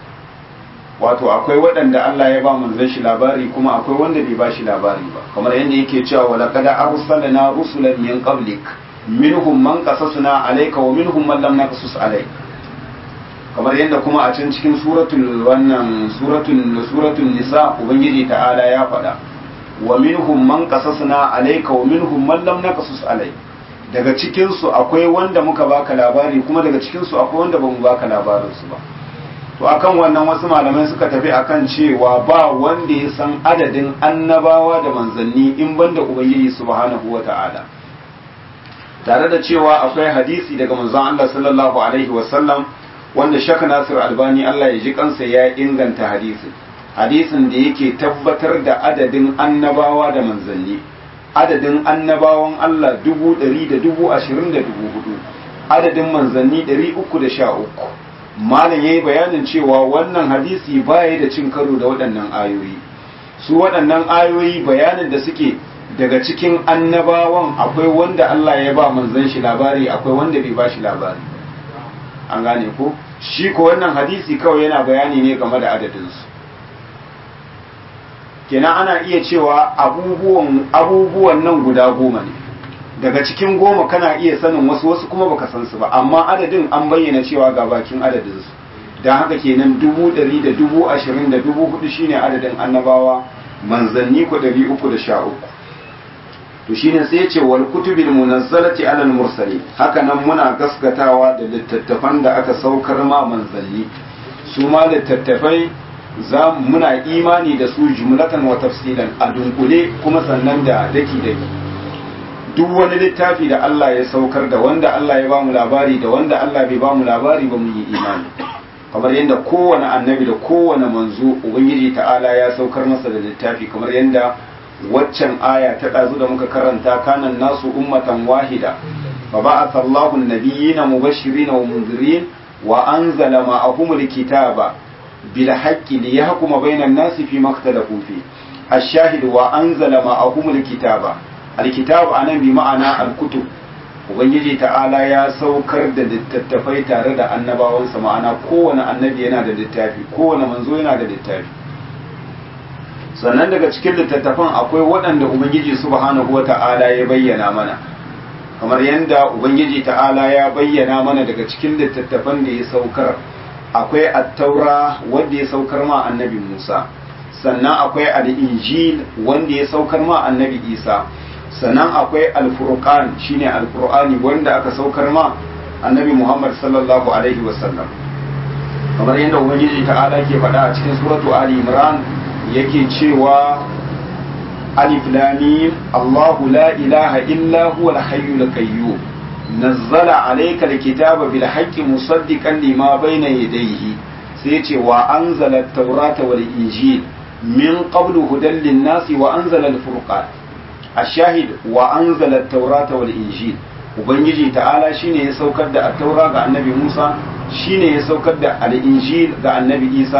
Speaker 1: wato akwai waɗanda Allah ya ba manzan shi labari kuma akwai wanda bai ba shi labari ba kamar yadda yake cewa wala kada arsalna rusulan min qablik minhum man qasasna alayka wa minhum man lam naqsus alayk kamar yadda kuma a can cikin suratul wannan suratul suratul nisa ubangiji ta'ala ya faɗa wa minhum man qasasna alayka wa minhum man lam naqsus alayk daga cikin su akwai wanda muka baka labari kuma daga cikin su akwai wanda bamu baka labarin su ba to akan wannan wasu malamai suka tafi akan cewa ba wanda ya san adadin annabawa da manzanni in banda ubangiji subhanahu wata'ala tare da cewa akwai hadisi daga manzon Allah sallallahu alaihi wasallam wanda Sheikh Nasir Albani Allah ya ji kansa ya inganta hadisin hadisin da yake tabbatar da adadin annabawa da manzanni adadin annabawan Allah dubu ɗari da dubu ashirin da dubu hudu adadin manzanni ɗari uku da sha uku malam ya yi bayanin cewa wannan hadisi baya da cin karo da waɗannan ayoyi su waɗannan ayoyi bayanin da suke daga cikin annabawan akwai wanda Allah ya ba manzan shi labari akwai wanda bai ba shi labari an gane ko shi ko wannan hadisi kawai yana bayani ne game da adadinsu kenan ana iya cewa abubuwan abubuwan nan guda goma ne daga cikin goma kana iya sanin wasu wasu kuma baka san su ba amma adadin an bayyana cewa ga bakin adadinsu don haka kenan dubu ɗari da dubu ashirin da dubu hudu shine adadin annabawa manzanni ko ɗari uku da sha uku to shine sai ce wal kutubil munazzalati alal mursali haka nan muna gaskatawa da littattafan da aka saukar ma manzanni su ma littattafai za muna imani da su jumlatan wa tafsilan a dunkule kuma sannan da daki daki duk wani littafi da Allah ya saukar da wanda Allah ya bamu labari da wanda Allah bai bamu labari ba mu yi imani kamar yadda kowane annabi da kowane manzo ubangiji ta'ala ya saukar masa da littafi kamar yadda waccan aya ta ɗazu da muka karanta kanan nasu ummatan wahida fa ba'atha Allahu an-nabiyyina mubashirin wa munzirin wa anzala ma'ahum al-kitaba bil haqqi liyahkuma bainan nasi fi ma ikhtalafu fi ash-shahid wa anzala ma'ahum al-kitaba al-kitab anan bi ma'ana al-kutub ubangiji ta'ala ya saukar da littattafai tare da annabawansa ma'ana kowane annabi yana da littafi kowane manzo yana da littafi sannan daga cikin littattafan akwai waɗanda ubangiji subhanahu wa ta'ala ya bayyana mana kamar yadda ubangiji ta'ala ya bayyana mana daga cikin littattafan da ya saukar akwai attaura wanda ya saukar ma annabi musa sannan akwai al'injil wanda ya saukar ma annabi isa sannan akwai alfurqan shine alqur'ani wanda aka saukar ma annabi muhammad sallallahu alaihi wasallam kamar yadda ubangiji ta'ala ke faɗa a cikin suratu ali imran yake cewa alif lamim Allahu la ilaha illa huwa al-hayyul qayyum nazzala alayka al-kitaba bil haqqi musaddiqan lima bayna yadayhi sai yace wa anzala at-taurata wal injil min qablu hudan lin-nasi wa anzala al-furqan ash-shahid wa anzala at-taurata wal injil ubangiji ta'ala shine ya saukar da at-taura ga annabi Musa shine ya saukar da al-injil ga annabi Isa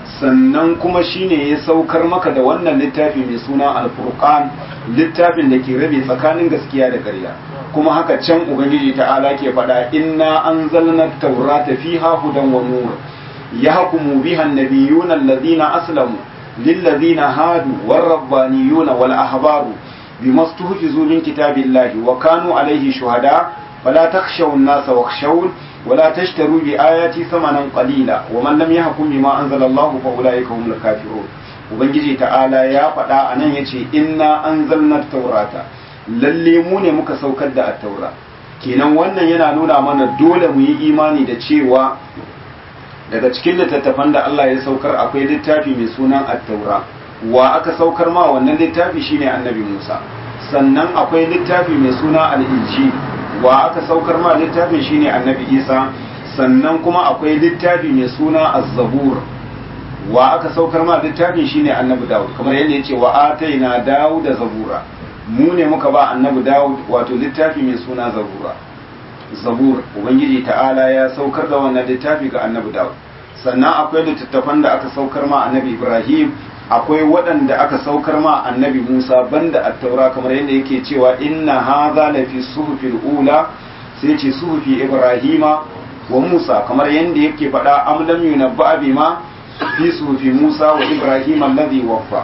Speaker 1: sannan kuma shine ya saukar maka da wannan littafi mai suna alfurqan littafin da ke rabe tsakanin gaskiya da ƙarya kuma haka can ubangiji ta'ala ke faɗa inna anzalna taurata fiha hudan wa nur yahkumu biha an-nabiyyuna alladhina aslamu lilladhina hadu war-rabbaniyuna wal-ahbaru bima stuhfizu min kitabillahi wa kanu alayhi shuhada fala takhshaw an-nasa wakhshawun ولا تشتروا بآياتي ثمنا قليلا ومن لم يحكم بما أنزل الله فأولئك هم الكافرون ubangiji ta'ala ya faɗa a nan ya ce inna an zalnar taurata lalle mu ne muka saukar da attaura kenan wannan yana nuna mana dole mu yi imani da cewa daga cikin littattafan da Allah ya saukar akwai littafi mai sunan attaura wa aka saukar ma wannan littafi shine annabi Musa sannan akwai littafi mai suna al-injil wa aka saukar ma littafin shine annabi isa sannan kuma akwai littafi mai suna az-zabur wa aka saukar ma littafin shine annabi dawud kamar yadda yace wa ataina dawud da zabura mu ne muka ba annabi dawud wato littafi mai suna zabura zabur ubangiji ta'ala ya saukar da wannan littafi ga annabi dawud sannan akwai littattafan da aka saukar ma annabi ibrahim akwai waɗanda aka saukar ma annabi Musa banda attaura kamar yadda yake cewa inna hadha la fi suhufil ula sai ce suhufi Ibrahima wa Musa kamar yadda yake faɗa am lam yunabba bima fi suhufi Musa wa Ibrahim alladhi waffa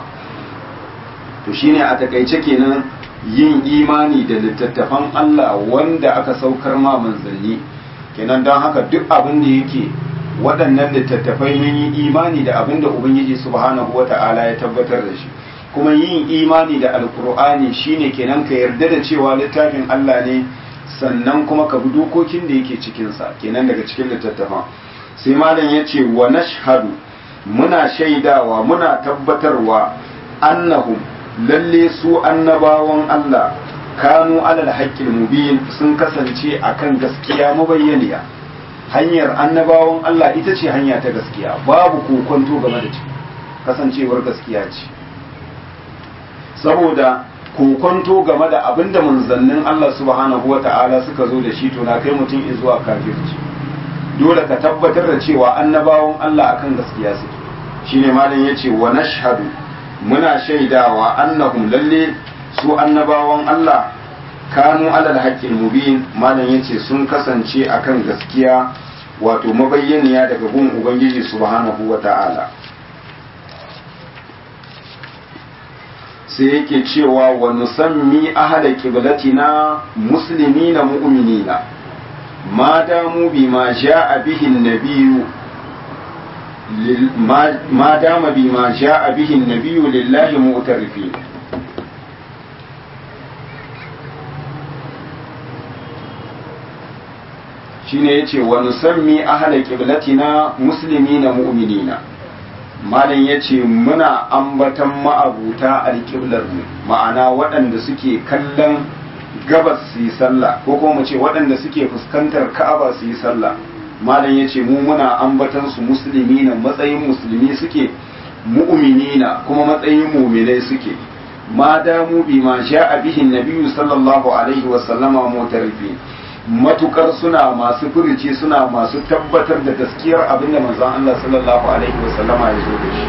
Speaker 1: to shine a takaice kenan yin imani da littattafan Allah wanda aka saukar ma manzanni kenan don haka duk abin da yake waɗannan littattafai mun yi imani da abin da Ubangiji subhanahu wata'ala ya tabbatar da shi kuma yin imani da alkur'ani shine kenan ka yarda da cewa littafin Allah ne sannan kuma ka bi dokokin da yake cikinsa kenan daga cikin littattafan sai malam ya ce wa nashhadu muna shaidawa muna tabbatarwa annahum lalle su annabawan Allah kanu alal haqqil mubin sun kasance akan gaskiya mabayyaniya hanyar annabawan Allah ita ce hanya ta gaskiya babu kokonto game da kasancewar gaskiya ce saboda kokonto game da abinda manzannin Allah subhanahu wa ta'ala suka zo da shi to na kai mutum zuwa kafirci dole ka tabbatar da cewa annabawan Allah akan gaskiya suke shine malam yace wa nashhadu muna shaidawa annahum lalle su annabawan Allah kanu alal haqqil mubin malam yace sun kasance akan gaskiya wato mabayyaniya daga gun ubangiji subhanahu wata'ala sai yake cewa wa nusammi ahla qiblatina muslimina mu'minina ma damu bima ja'a bihi an-nabiyyu ما دام بما جاء به النبي لله مؤترفين shine yace wa nusammi ahla qiblatina muslimina mu'minina malam yace muna ambatan ma'abuta alqiblar mu ma'ana waɗanda suke kallon gabas su yi sallah ko kuma mu ce waɗanda suke fuskantar ka'aba su yi sallah malam yace mu muna ambatan su muslimina matsayin musulmi suke mu'minina kuma matsayin mu'minai suke ma damu bi ma sha'a bihi nabiyyu sallallahu alaihi wa sallama mutarifin matukar suna masu furuci suna masu tabbatar da gaskiyar abin da manzon Allah sallallahu alaihi wa sallama ya zo da shi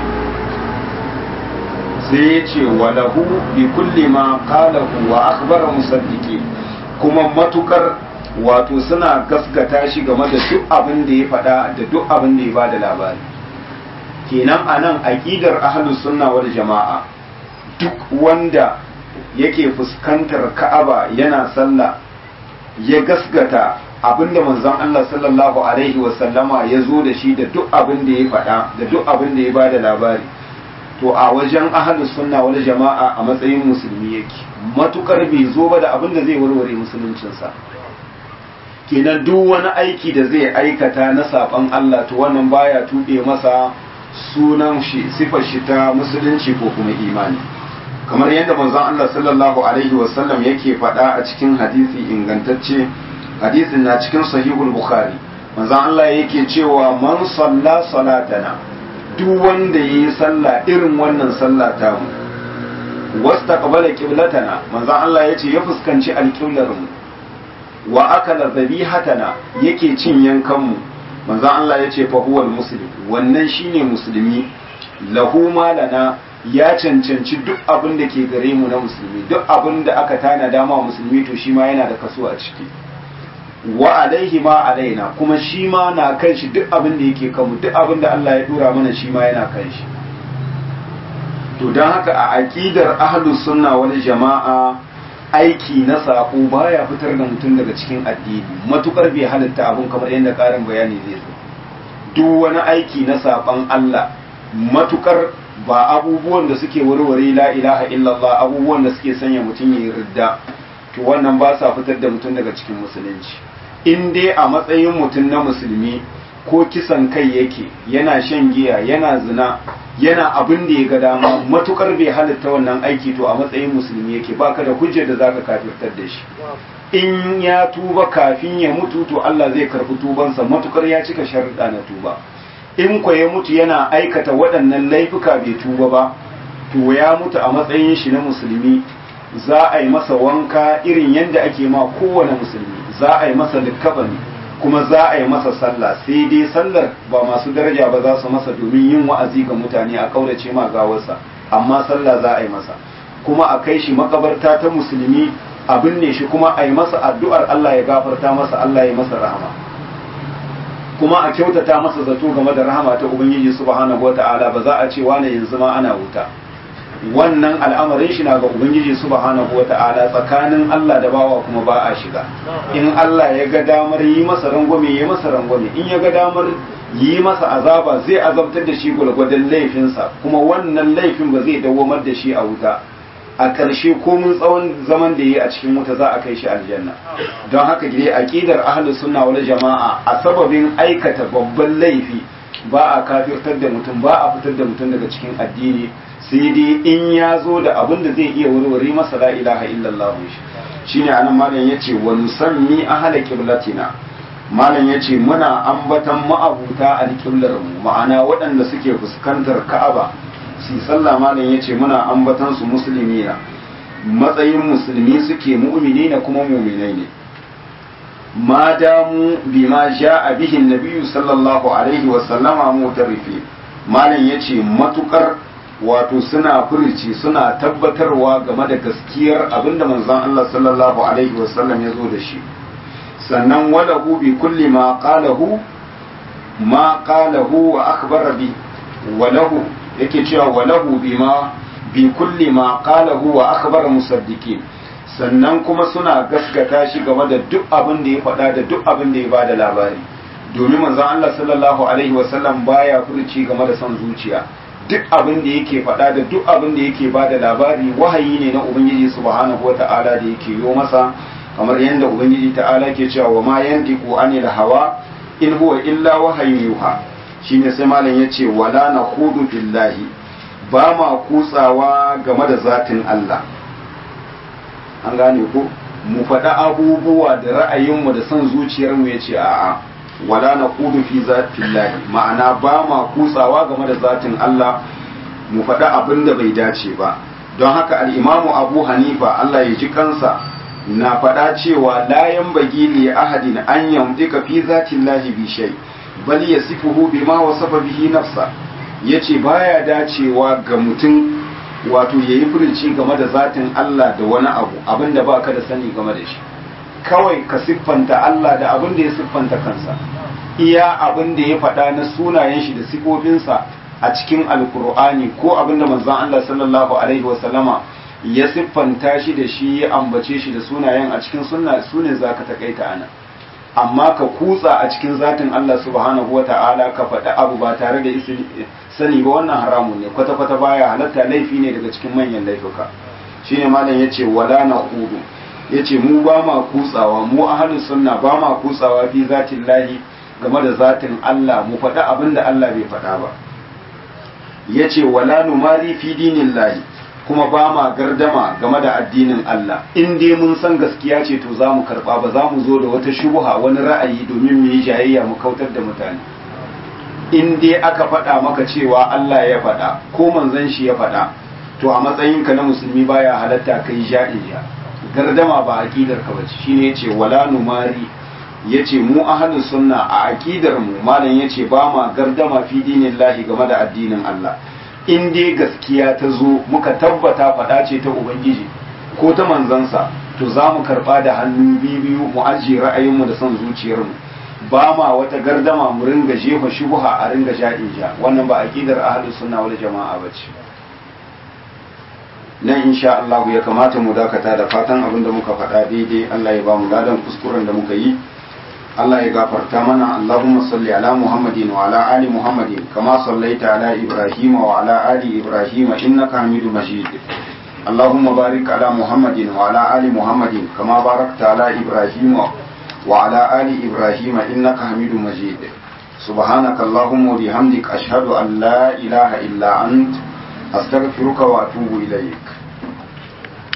Speaker 1: sai ya ce wa lahu bi kulli ma qalahu wa akhbara musaddiqi kuma matukar wato suna gaskata shi game da duk abin da ya faɗa da duk abin da ya ba da labari kenan anan aqidar ahlus sunna wal jama'a duk wanda yake fuskantar ka'aba yana sallah ya gaskata abinda manzon Allah sallallahu alaihi wasallama ya zo da shi da duk abin da ya faɗa da duk abin da ya ba da labari to a wajen ahlus sunna wal jama'a a matsayin musulmi yake matukar bai zo ba da abin da zai warware musuluncinsa kenan duk wani aiki da zai aikata na saban Allah to wannan baya tuɓe masa sunan shi sifar shi ta musulunci ko kuma imani kamar yadda manzon Allah sallallahu alaihi wasallam yake faɗa a cikin hadisi ingantacce hadisin na cikin sahihul bukhari manzon Allah yake cewa man salla salatana duk wanda yayi sallah irin wannan sallah ta mu wastaqbala qiblatana manzon Allah yace ya fuskanci alqiblar mu wa akala zabihatana yake cin yankan mu manzon Allah yace fa huwal muslim wannan shine musulmi lahu malana ya cancanci duk abin da ke gare mu na musulmi duk abin da aka tana dama musulmi to shi ma yana da kaso a ciki wa alaihi ma alaina kuma shi ma na kan shi duk abin da yake kanmu duk abin da Allah ya dora mana shi ma yana kan shi to don haka a aqidar ahlus sunna wal jama'a aiki na sako baya fitar da mutum daga cikin addini matukar bai halitta abun kamar yadda karin bayani zai zo duk wani aiki na saban Allah matukar ba abubuwan da suke warware la ilaha illallah abubuwan da suke sanya mutum ya yi ridda to wannan ba sa fitar da mutum daga cikin musulunci in dai a matsayin mutum na musulmi ko kisan kai yake yana shan giya yana zina yana abin da ya ga dama matukar bai halitta wannan aiki to a matsayin musulmi yake baka da hujjar da zaka kafirtar da shi in ya tuba kafin ya mutu to Allah zai karbi tubansa matukar ya cika sharuɗa na tuba in kwa ya mutu yana aikata waɗannan laifuka bai tuba ba to ya mutu a matsayin shi na musulmi za a yi masa wanka irin yadda ake ma kowane musulmi za a yi masa likkabani kuma za a yi masa sallah sai dai sallar ba masu daraja ba za su masa domin yin wa'azi ga mutane a kaurace ma gawarsa amma sallah za a yi masa kuma a kai shi makabarta ta musulmi a binne shi kuma a yi masa addu'ar Allah ya gafarta masa Allah ya masa rahama kuma a kyautata masa zato game da rahama ta ubangiji subhanahu wata'ala ba za a ce wane yanzu ma ana wuta wannan al'amarin shi na ga ubangiji subhanahu wata'ala tsakanin Allah da bawa kuma ba a shiga in Allah ya ga damar yi masa rangwame yi masa rangwame in ya ga damar yi masa azaba zai azabtar da shi gwalgwadon laifinsa kuma wannan laifin ba zai dawwamar da shi a wuta a ƙarshe komin tsawon zaman da yi a cikin wuta za a kai shi aljanna don haka gire aqidar ahlus sunna wal jama'a a sababin aikata babban laifi ba a kafirtar da mutum ba a fitar da mutum daga cikin addini sai dai in ya zo da abin da zai iya warware masa la ilaha illallah shi shine anan malam yace wa nusammi ahla qiblatina malam yace muna ambatan ma'abuta alqiblar mu ma'ana waɗanda suke fuskantar ka'aba su sallah malam yace muna ambatan su musulmina matsayin musulmi suke mu'mini na kuma mu'minai ne ma damu bima ja'a bihi nabiyyu sallallahu alaihi wa sallama mutarrifi malam yace matukar wato suna furici suna tabbatarwa game da gaskiyar abinda manzon Allah sallallahu alaihi wa sallam ya zo da shi sannan walahu bi kulli ma qalahu ma qalahu wa akhbara bi walahu yake cewa walahu bima bi kulli ma qalahu wa akhbara musaddiqin sannan kuma suna gaskata shi game da duk abin da ya faɗa da duk abin da ya bada labari domin manzon Allah sallallahu alaihi wasallam baya furuci game da son zuciya duk abin da yake faɗa da duk abin da yake bada labari wahayi ne na ubangiji subhanahu wata'ala da yake yo masa kamar yadda ubangiji ta'ala ke cewa wa ma yantiqu anil hawa in huwa illa wahayin yuha shine sai malam ya ce wala na hudu billahi ba ma kutsawa game da zatin Allah an gane ko mu faɗa abubuwa da ra'ayinmu da son zuciyarmu ya ce a'a wala na hudu fi zatillahi ma'ana ba ma kutsawa game da zatin Allah mu faɗa abin da bai dace ba don haka al'imamu abu hanifa Allah ya ji kansa na faɗa cewa layan bagi li ahadin an yamdika fi zatillahi bi shay' bal ya sifuhu bima wasafa bihi nafsa yace baya dacewa ga mutum wato yayi furuci game da zatin Allah da wani abu abinda baka da sani game da shi kawai ka siffanta Allah da abin da ya siffanta kansa iya abin da ya faɗa na sunayen shi da sifofinsa a cikin alkur'ani ko abin da manzon Allah sallallahu alaihi wasallama ya siffanta shi da shi ya ambace shi da sunayen a cikin sunna sune zaka takaita ana amma ka kutsa a cikin zatin Allah subhanahu wa ta'ala ka faɗi abu ba tare da sani ba wannan haramun ne kwata-kwata baya halatta laifi ne daga cikin manyan laifuka shine malam yace wala na hudu yace mu ba ma kutsawa mu ahlus sunna ba ma kutsawa fi zatin lahi game da zatin Allah mu faɗi abin da Allah bai faɗa ba yace wala numari fi dinillahi kuma ba ma gardama game da addinin Allah in dai mun san gaskiya ce to za mu karɓa ba za mu zo da wata shubuha wani ra'ayi domin mu yi jayayya mu kautar da mutane in dai aka faɗa maka cewa Allah ya faɗa ko manzon shi ya faɗa to a matsayinka na musulmi baya halatta kai ja'ija gardama ba aqidar ka bace shine yace wala numari yace mu ahlus sunna a aqidar mu malam yace ba ma gardama fi dinillahi game da addinin Allah in dai gaskiya ta zo muka tabbata faɗa ce ta ubangiji ko ta manzansa to za mu karɓa da hannu biyu mu ajiye ra'ayinmu da son zuciyarmu ba ma wata gardama mu ringa jefa shubuha a ringa ja ja wannan ba aqidar ahlus sunna wal jama'a bace nan insha Allah ya kamata mu dakata da fatan abin da muka faɗa daidai Allah ya ba mu ladan kuskuren da muka yi Allah ya gafarta mana Allahumma salli ala Muhammadin wa ala ali Muhammadin kama sallaita ala Ibrahim wa ala ali Ibrahim innaka Hamidum Majid اللهم بارك على محمد وعلى آل محمد كما باركت على إبراهيم وعلى آل إبراهيم إنك حميد مجيد سبحانك اللهم وبحمدك أشهد أن لا إله إلا أنت أستغفرك وأتوب إليك